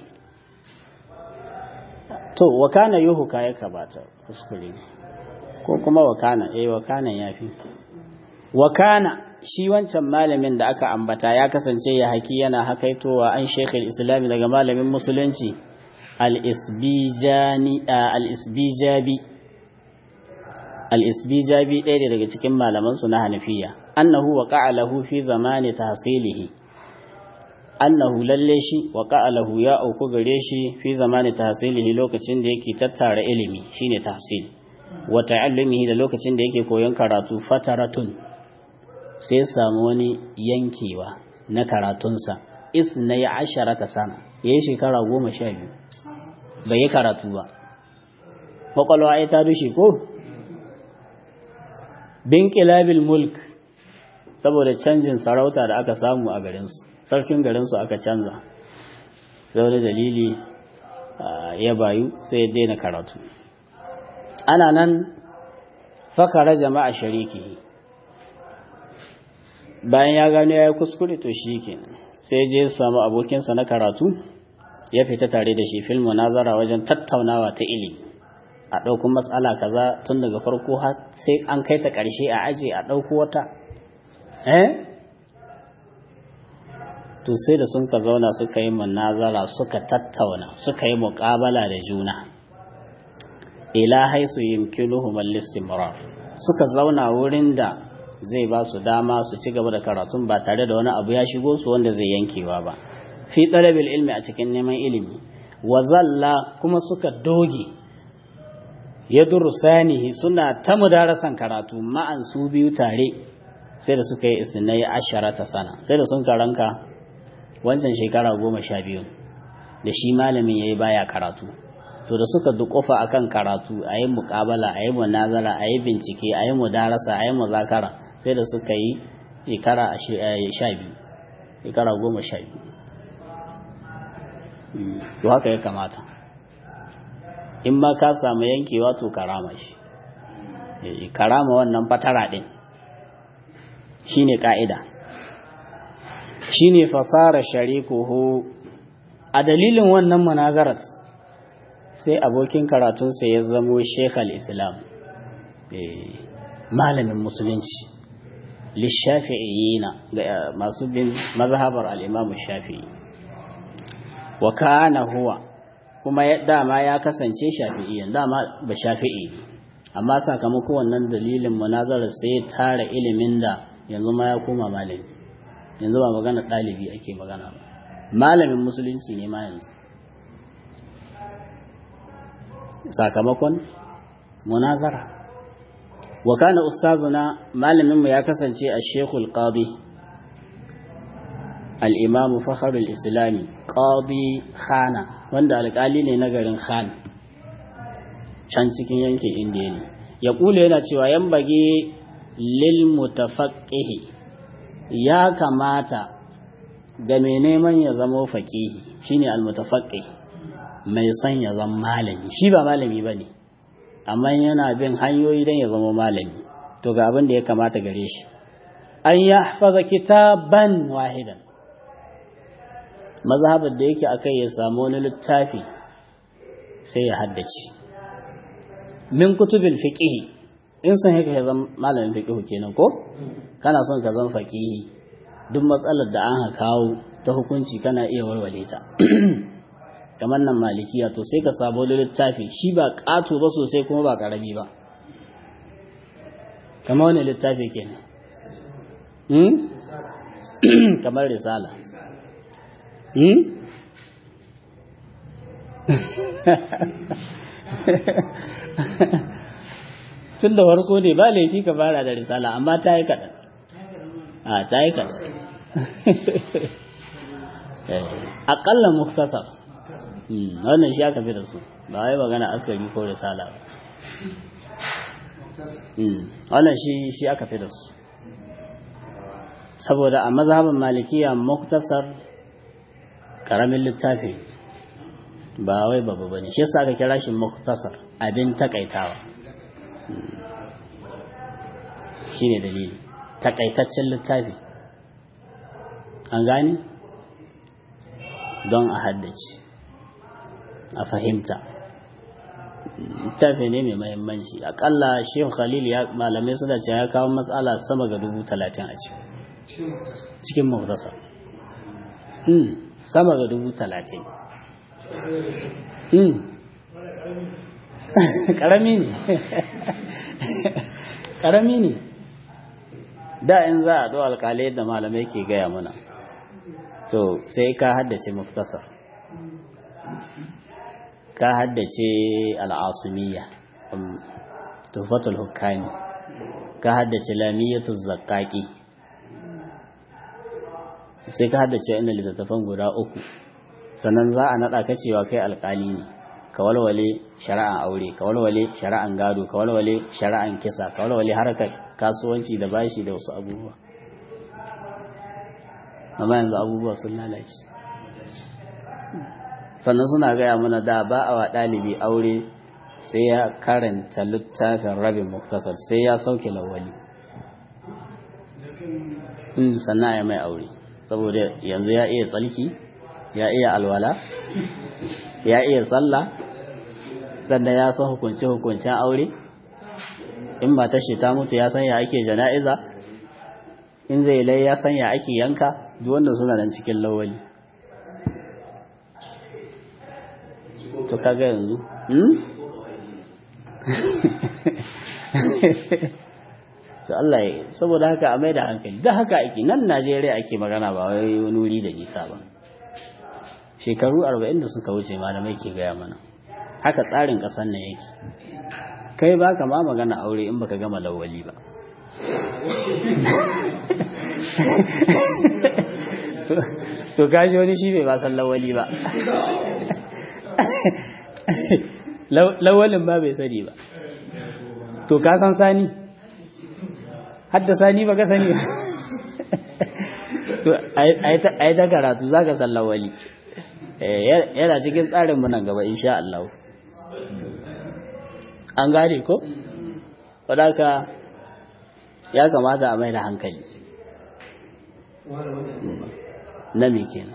to wa kana yuhuka ya kabata kuskure ko kuma wa kana eh wa kana yafi wa kana shi wancan malamin da aka ambata ya kasance ya haki yana hakaitowa an shekul islami daga malamin musulunci al-isbijani al-isbijabi al-isbijabi ɗaya daga cikin malamansu na hanafiya annahu wa lahu fi zamani tahsilihi annahu lalle shi wa lahu ya auku gare shi fi zamani tahsilihi lokacin da yake tattara ilimi shine tahsil wa ta'allumihi da lokacin da yake koyon karatu fataratun sai samu wani yankewa na karatunsa isnai asharata sana yayi shekara goma sha biyu bai yi karatu ba kwakwalwa ai ta dushe ko bin kilabil mulk saboda canjin sarauta da aka samu a garinsu sarkin garinsu aka canza saboda dalili ya bayu sai ya daina karatu ana nan fakara jama'a shariki bayan ya gano ya yi kuskure to shi ke sai je samu abokinsa na karatu ya fita tare da shi filmu nazara wajen tattaunawa ta ilimi a ɗauko matsala kaza tun daga farko har sai an kai ta ƙarshe a aje a ɗauko wata eh to sai da sun ka zauna suka yi munazara suka tattauna suka yi muƙabala da juna ila haisu yumkinuhum al-istimrar suka zauna wurin da zai ba su dama su ci gaba da karatun ba tare da wani abu ya shigo su wanda zai yankewa ba fi talabil ilmi a cikin neman ilimi wa zalla kuma suka doge ya durusanihi suna ta mudarasan karatu ma'an su biyu tare sai da suka yi isnai asharata sana sai da sun karanka wancan shekara goma sha biyu da shi malamin ya yi baya karatu to da suka dukufa akan karatu a yi mukabala a yi munazara a yi bincike a yi mudarasa a yi muzakara sai da suka yi shekara sha biyu shekara goma sha biyu to haka ya kamata in ma ka samu yankewa to karama shi karama wannan fatara ɗin shi ne ƙa'ida shi ne fasara sharikuhu a dalilin wannan munazarat sai abokin karatunsa ya zamo shekhal islam malamin musulunci lishafi'iyina ga masu bin mazhabar al'imamu shafi'i wa kana huwa kuma dama ya kasance shafi'iyan dama ba shafi'i amma sakamakon wannan dalilin munazarar sai ya tara ilimin da yanzu ma ya koma malami yanzu ba magana ɗalibi ake magana ba malamin musulunci ne ma yanzu sakamakon munazara wa kana ustazuna malaminmu ya kasance a shekul qadi al-imamu fakharul islami qadi khana wanda alƙali ne na garin khan can cikin yankin indiya ne ya kula yana cewa yan bage lil mutafaqqihi ya kamata ga mai neman ya zama faqihi shine al mutafaqqih mai son ya zama malami shi ba malami bane amma yana bin hanyoyi dan ya zama malami to ga abin da ya kamata gare shi an yahfaza kitaban wahidan mazhabar da yake akai ya samu wani littafi sai ya haddace min kutubil fiqh in son haka ya zama malamin fiqh kenan ko kana son ka zama faqihi duk matsalar da an kawo ta hukunci kana iya warware ta kamar nan malikiya to sai ka sabo littafi shi ba ƙato ba sosai kuma ba ƙarami ba kamar wani littafi kenan kamar risala tun da farko ne ba laifi ka fara da risala amma ta yi kaɗan a ta yi kaɗan aƙalla muktasar wannan shi aka fi da su ba wai magana askari ko risala ba wannan shi shi aka fi da su saboda a mazhabin malikiya muktasar karamin littafi ba wai babu bane shi yasa aka kira shi muktasar abin takaitawa shine dalili takaitaccen littafi an gani don a haddace a fahimta littafi ne mai mahimmanci akalla shehu khalil ya malamai suna ce ya kawo matsala sama ga dubu talatin a ciki cikin muktasar sama ga dubu talatin karami ne karami ne da in za a ɗo alkalai da malamai ke gaya mana to sai ka haddace muktasar ka haddace al'asumiyya tufatul hukami ka haddace lamiyatul zakaki sai ka haddace inda littattafan guda uku sannan za a naɗa ka cewa kai alkali ne ka walwale shari'an aure ka walwale shari'an gado ka walwale shari'an kisa ka walwale harkar kasuwanci da bashi da wasu abubuwa amma yanzu abubuwa sun lalace sannan suna gaya mana da ba a wa ɗalibi aure sai ya karanta littafin rabin muktasar sai ya sauke lawali sannan ya mai aure saboda yanzu ya iya tsalki ya iya alwala ya iya sallah sannan ya san hukunce-hukuncen aure in ba ta ta mutu ya san ya ake jana'iza in zai lai ya san ya ake yanka duk wanda suna nan cikin lawali to kaga yanzu to Allah ya saboda haka a mai da hankali da haka ake nan Najeriya ake magana ba wai wani wuri da nisa ba shekaru 40 da suka wuce malamai ke gaya mana haka tsarin ƙasar nan yake kai ba ka ma magana aure in baka gama lawali ba to kashi wani shi bai ba san lawali ba lawalin ba bai sani ba to ka san sani hadda sani ba ka sani ba to a yi ta karatu za ka san lawali yana cikin tsarinmu nan gaba insha Allah an gane ko? wadaka ya kamata a mai da hankali na me kenan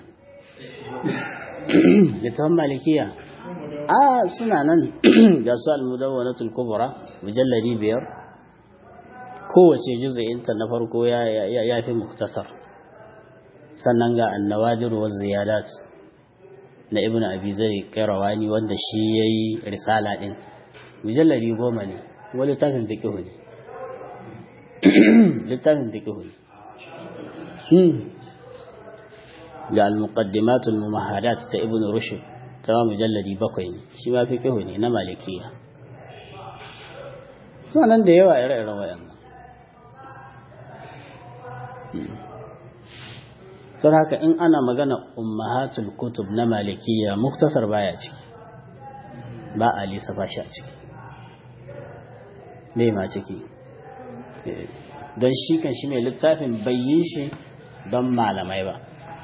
littafin malikiya a suna nan ga su almudawwanatul kubra mujalladi biyar kowace juz'inta na farko ya fi muktasar sannan ga annawadir wa ziyadat na ibnu abi zari kairawani wanda shi yayi risala din mujalladi goma ne kuma littafin fiqh ne littafin fiqh ne ga al-muqaddimat al-mumahadat ta ibnu rushd ta mujalladi bakwai ne shi ma fiqh ne na malikiya nan da yawa ire-iren wayannan don haka in ana magana ummahatul kutub na malikiya muktasar baya ciki ba a lissafa shi a ciki bai ma ciki don shi kan shi mai littafin bai yi shi don malamai ba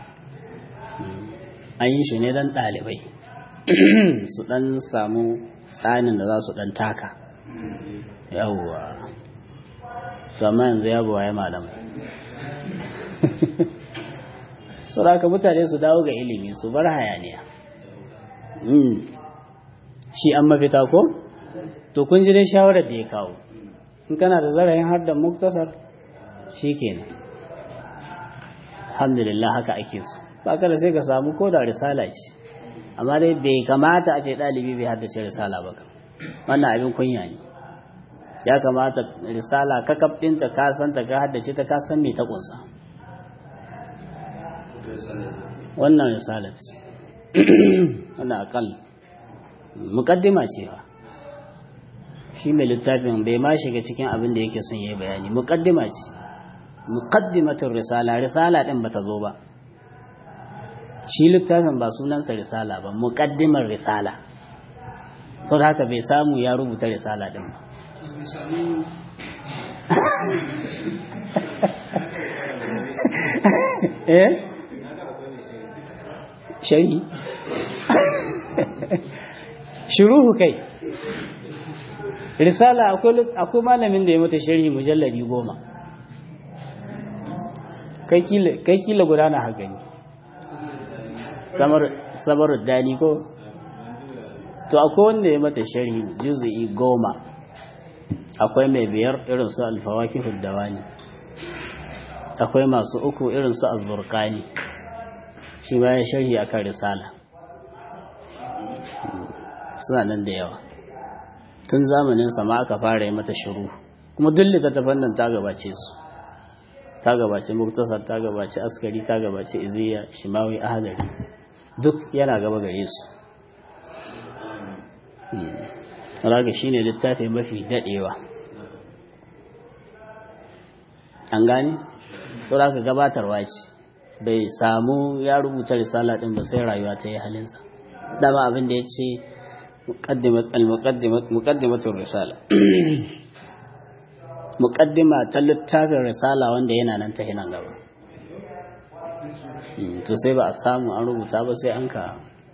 an yi shi ne don ɗalibai su ɗan samu tsanin da za su ɗan taka yawwa to amma yanzu ya buwaye malamai su da mutane su dawo ga ilimi su bar hayaniya shi an mafita ko to kun ji dai shawarar da ya kawo in kana da zarayin har da muktasar shi kenan alhamdulillah haka ake so ba kada sai ka samu ko da risala ce amma dai bai kamata a ce ɗalibi bai haddace risala ba wannan abin kunya ne ya kamata risala kakaf ɗinta ka santa ka haddace ta ka san me ta ƙunsa wannan risalat wannan akal mukaddima ce ba shi mai littafin bai ma shiga cikin abin da yake son yi bayani mukaddima ce mukaddimatul risala risala din bata zo ba shi littafin ba sunansa risala ba mukaddimar risala sau da haka bai samu ya rubuta risala din ba eh shari shuruhu kai risala akwai malamin da ya mata sharhi mujalladi goma kai kila gudana haka ne sabar dani ko to akwai wanda ya mata sharhi juzu'i goma akwai mai biyar irin su alfawaki huddawani akwai masu uku irin su azurkani shi ma ya sharhi akan risala suna nan da yawa tun zamanin sama aka fara yi mata shiru kuma duk littattafan nan ta gabace su ta gabace muktasar ta gabace askari ta gabace iziya shimawi ahadari duk yana gaba gare su raga shi ne littafi mafi daɗewa an gani? to da ka gabatarwa ce bai samu ya rubuta risala ɗin ba sai rayuwa ta yi halinsa dama abin da ya ce muƙaddimatun risala muƙaddima ta littafin risala wanda yana nan ta hinan gaba to sai ba a samu an rubuta ba sai an ka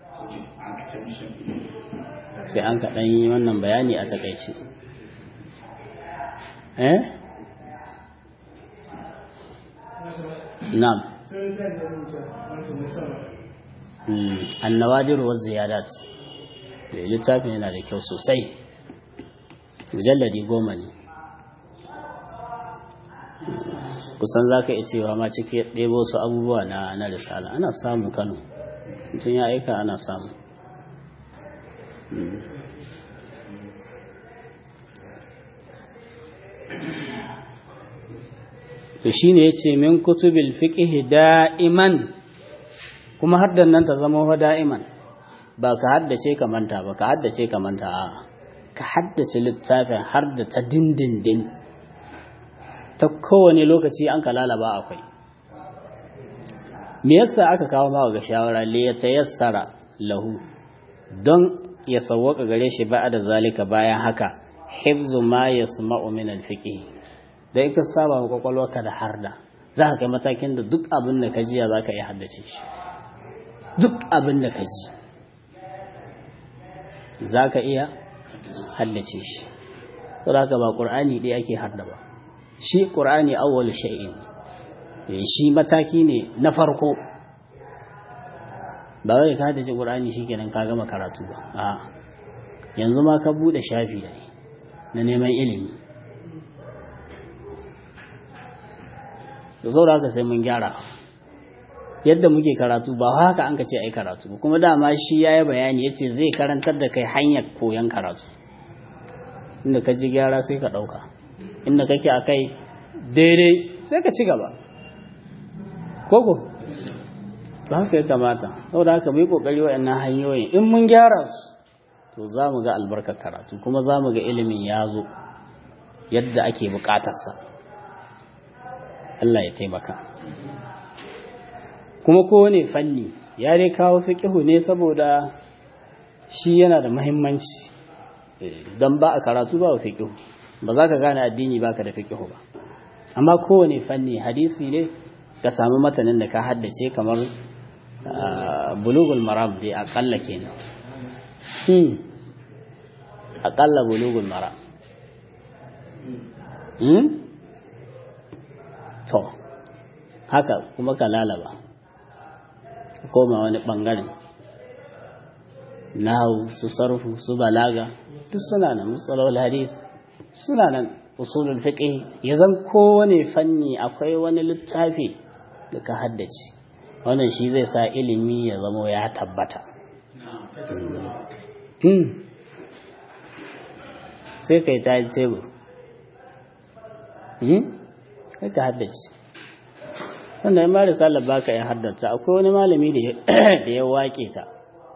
sai an ka ɗan yi wannan bayani a takaice eh na'am annawadir wa ziyadat da littafin yana da kyau sosai mujalladi goma ne kusan za ka iya cewa ma cike ɗebo su abubuwa na na risala ana samu kano mutum ya aika ana samu to shi ne ya ce min kutubil fiƙihi da'iman kuma haddan nan ta zama wa da'iman ba ka haddace ka manta ba ka haddace ka manta a ka haddace littafin har da ta dindindin ta kowane lokaci an ka lalaba akwai me yasa aka kawo ma ga shawara li ya tayassara lahu don ya sawwaka gare shi ba da zalika bayan haka hifzu ma yasma'u min al-fiqh da in ka saba wa kwakwalwarka da harda za ka kai matakin da duk abin da ka jiya za ka iya haddace shi duk abin da ka ji za ka iya haddace shi saboda haka ba ƙur'ani ɗaya ake harda ba shi ƙur'ani awwal shay'in shi mataki ne na farko ba wai ka haddace ƙur'ani shikenan ka gama karatu ba a yanzu ma ka bude shafi ne na neman ilimi da saboda haka sai mun gyara yadda muke karatu ba haka an ka ce ai karatu ba kuma dama shi ya yi bayani ya ce zai karantar da kai hanyar koyon karatu inda ka ji gyara sai ka ɗauka inda kake a kai daidai sai ka ci gaba koko ba haka ya kamata saboda haka mai kokari waɗannan hanyoyin in mun gyara su to za mu ga albarkar karatu kuma za mu ga ilimin ya zo yadda ake buƙatarsa Allah ya taimaka kuma kowane fanni ya dai kawo fiƙihu ne saboda shi yana da mahimmanci don ba a karatu ba wa fiƙihu ba za ka gane addini ba ka da fiƙihu ba amma kowane fanni hadisi ne ka samu matanin da ka haddace kamar bulugul maram dai aƙalla kenan aƙalla bulugul maram to haka kuma ka lalaba koma wani ɓangaren nahu su sarfu su balaga duk suna nan matsalolin hadis suna nan usulul fiqh ya zan kowane fanni akwai wani littafi da ka haddace wannan shi zai sa ilimi ya zamo ya tabbata sai kai ta tebur kai ka haddace wanda ya mara salar baka ya haddata akwai wani malami da ya wake ta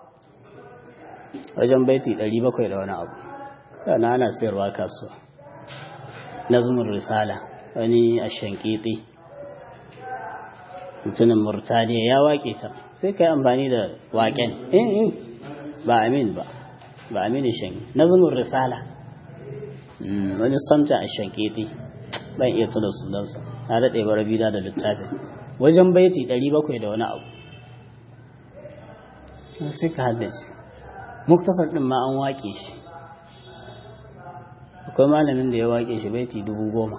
wajen baiti 700 da wani abu yana ana sayarwa kasuwa nazumin risala wani a shankiti mutumin murtaniya ya wake ta sai ka yi amfani da waken in ba amin ba ba amini shanki nazumin risala wani samta a shankiti ban iya tuna sunansa na daɗe bara bida da littafin wajen baiti 700 da wani abu sai ka haddace muktasar ɗin ma an waƙe shi akwai malamin da ya waƙe shi baiti dubu goma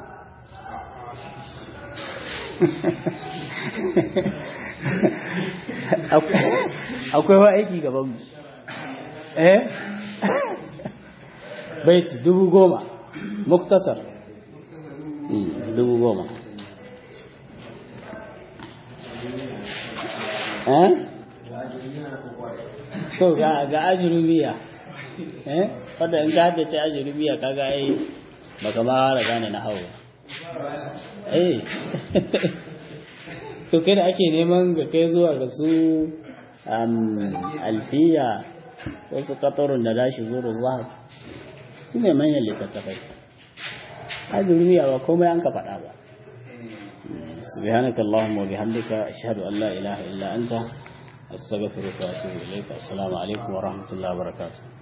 akwai wa aiki gaban mu eh baiti dubu goma muktasar dubu goma eh to ga ga ajurubiya eh wanda in ka haddace ajurubiya kaga ai baka ma fara gane na hawa eh to kai da ake neman ga kai zuwa ga su alfiya wasu katarun da dashi zuru zahab su ne manyan littattafai ajurubiya ba komai an ka faɗa ba سبحانك اللهم وبحمدك أشهد أن لا إله إلا أنت أستغفرك وأتوب إليك السلام عليكم ورحمة الله وبركاته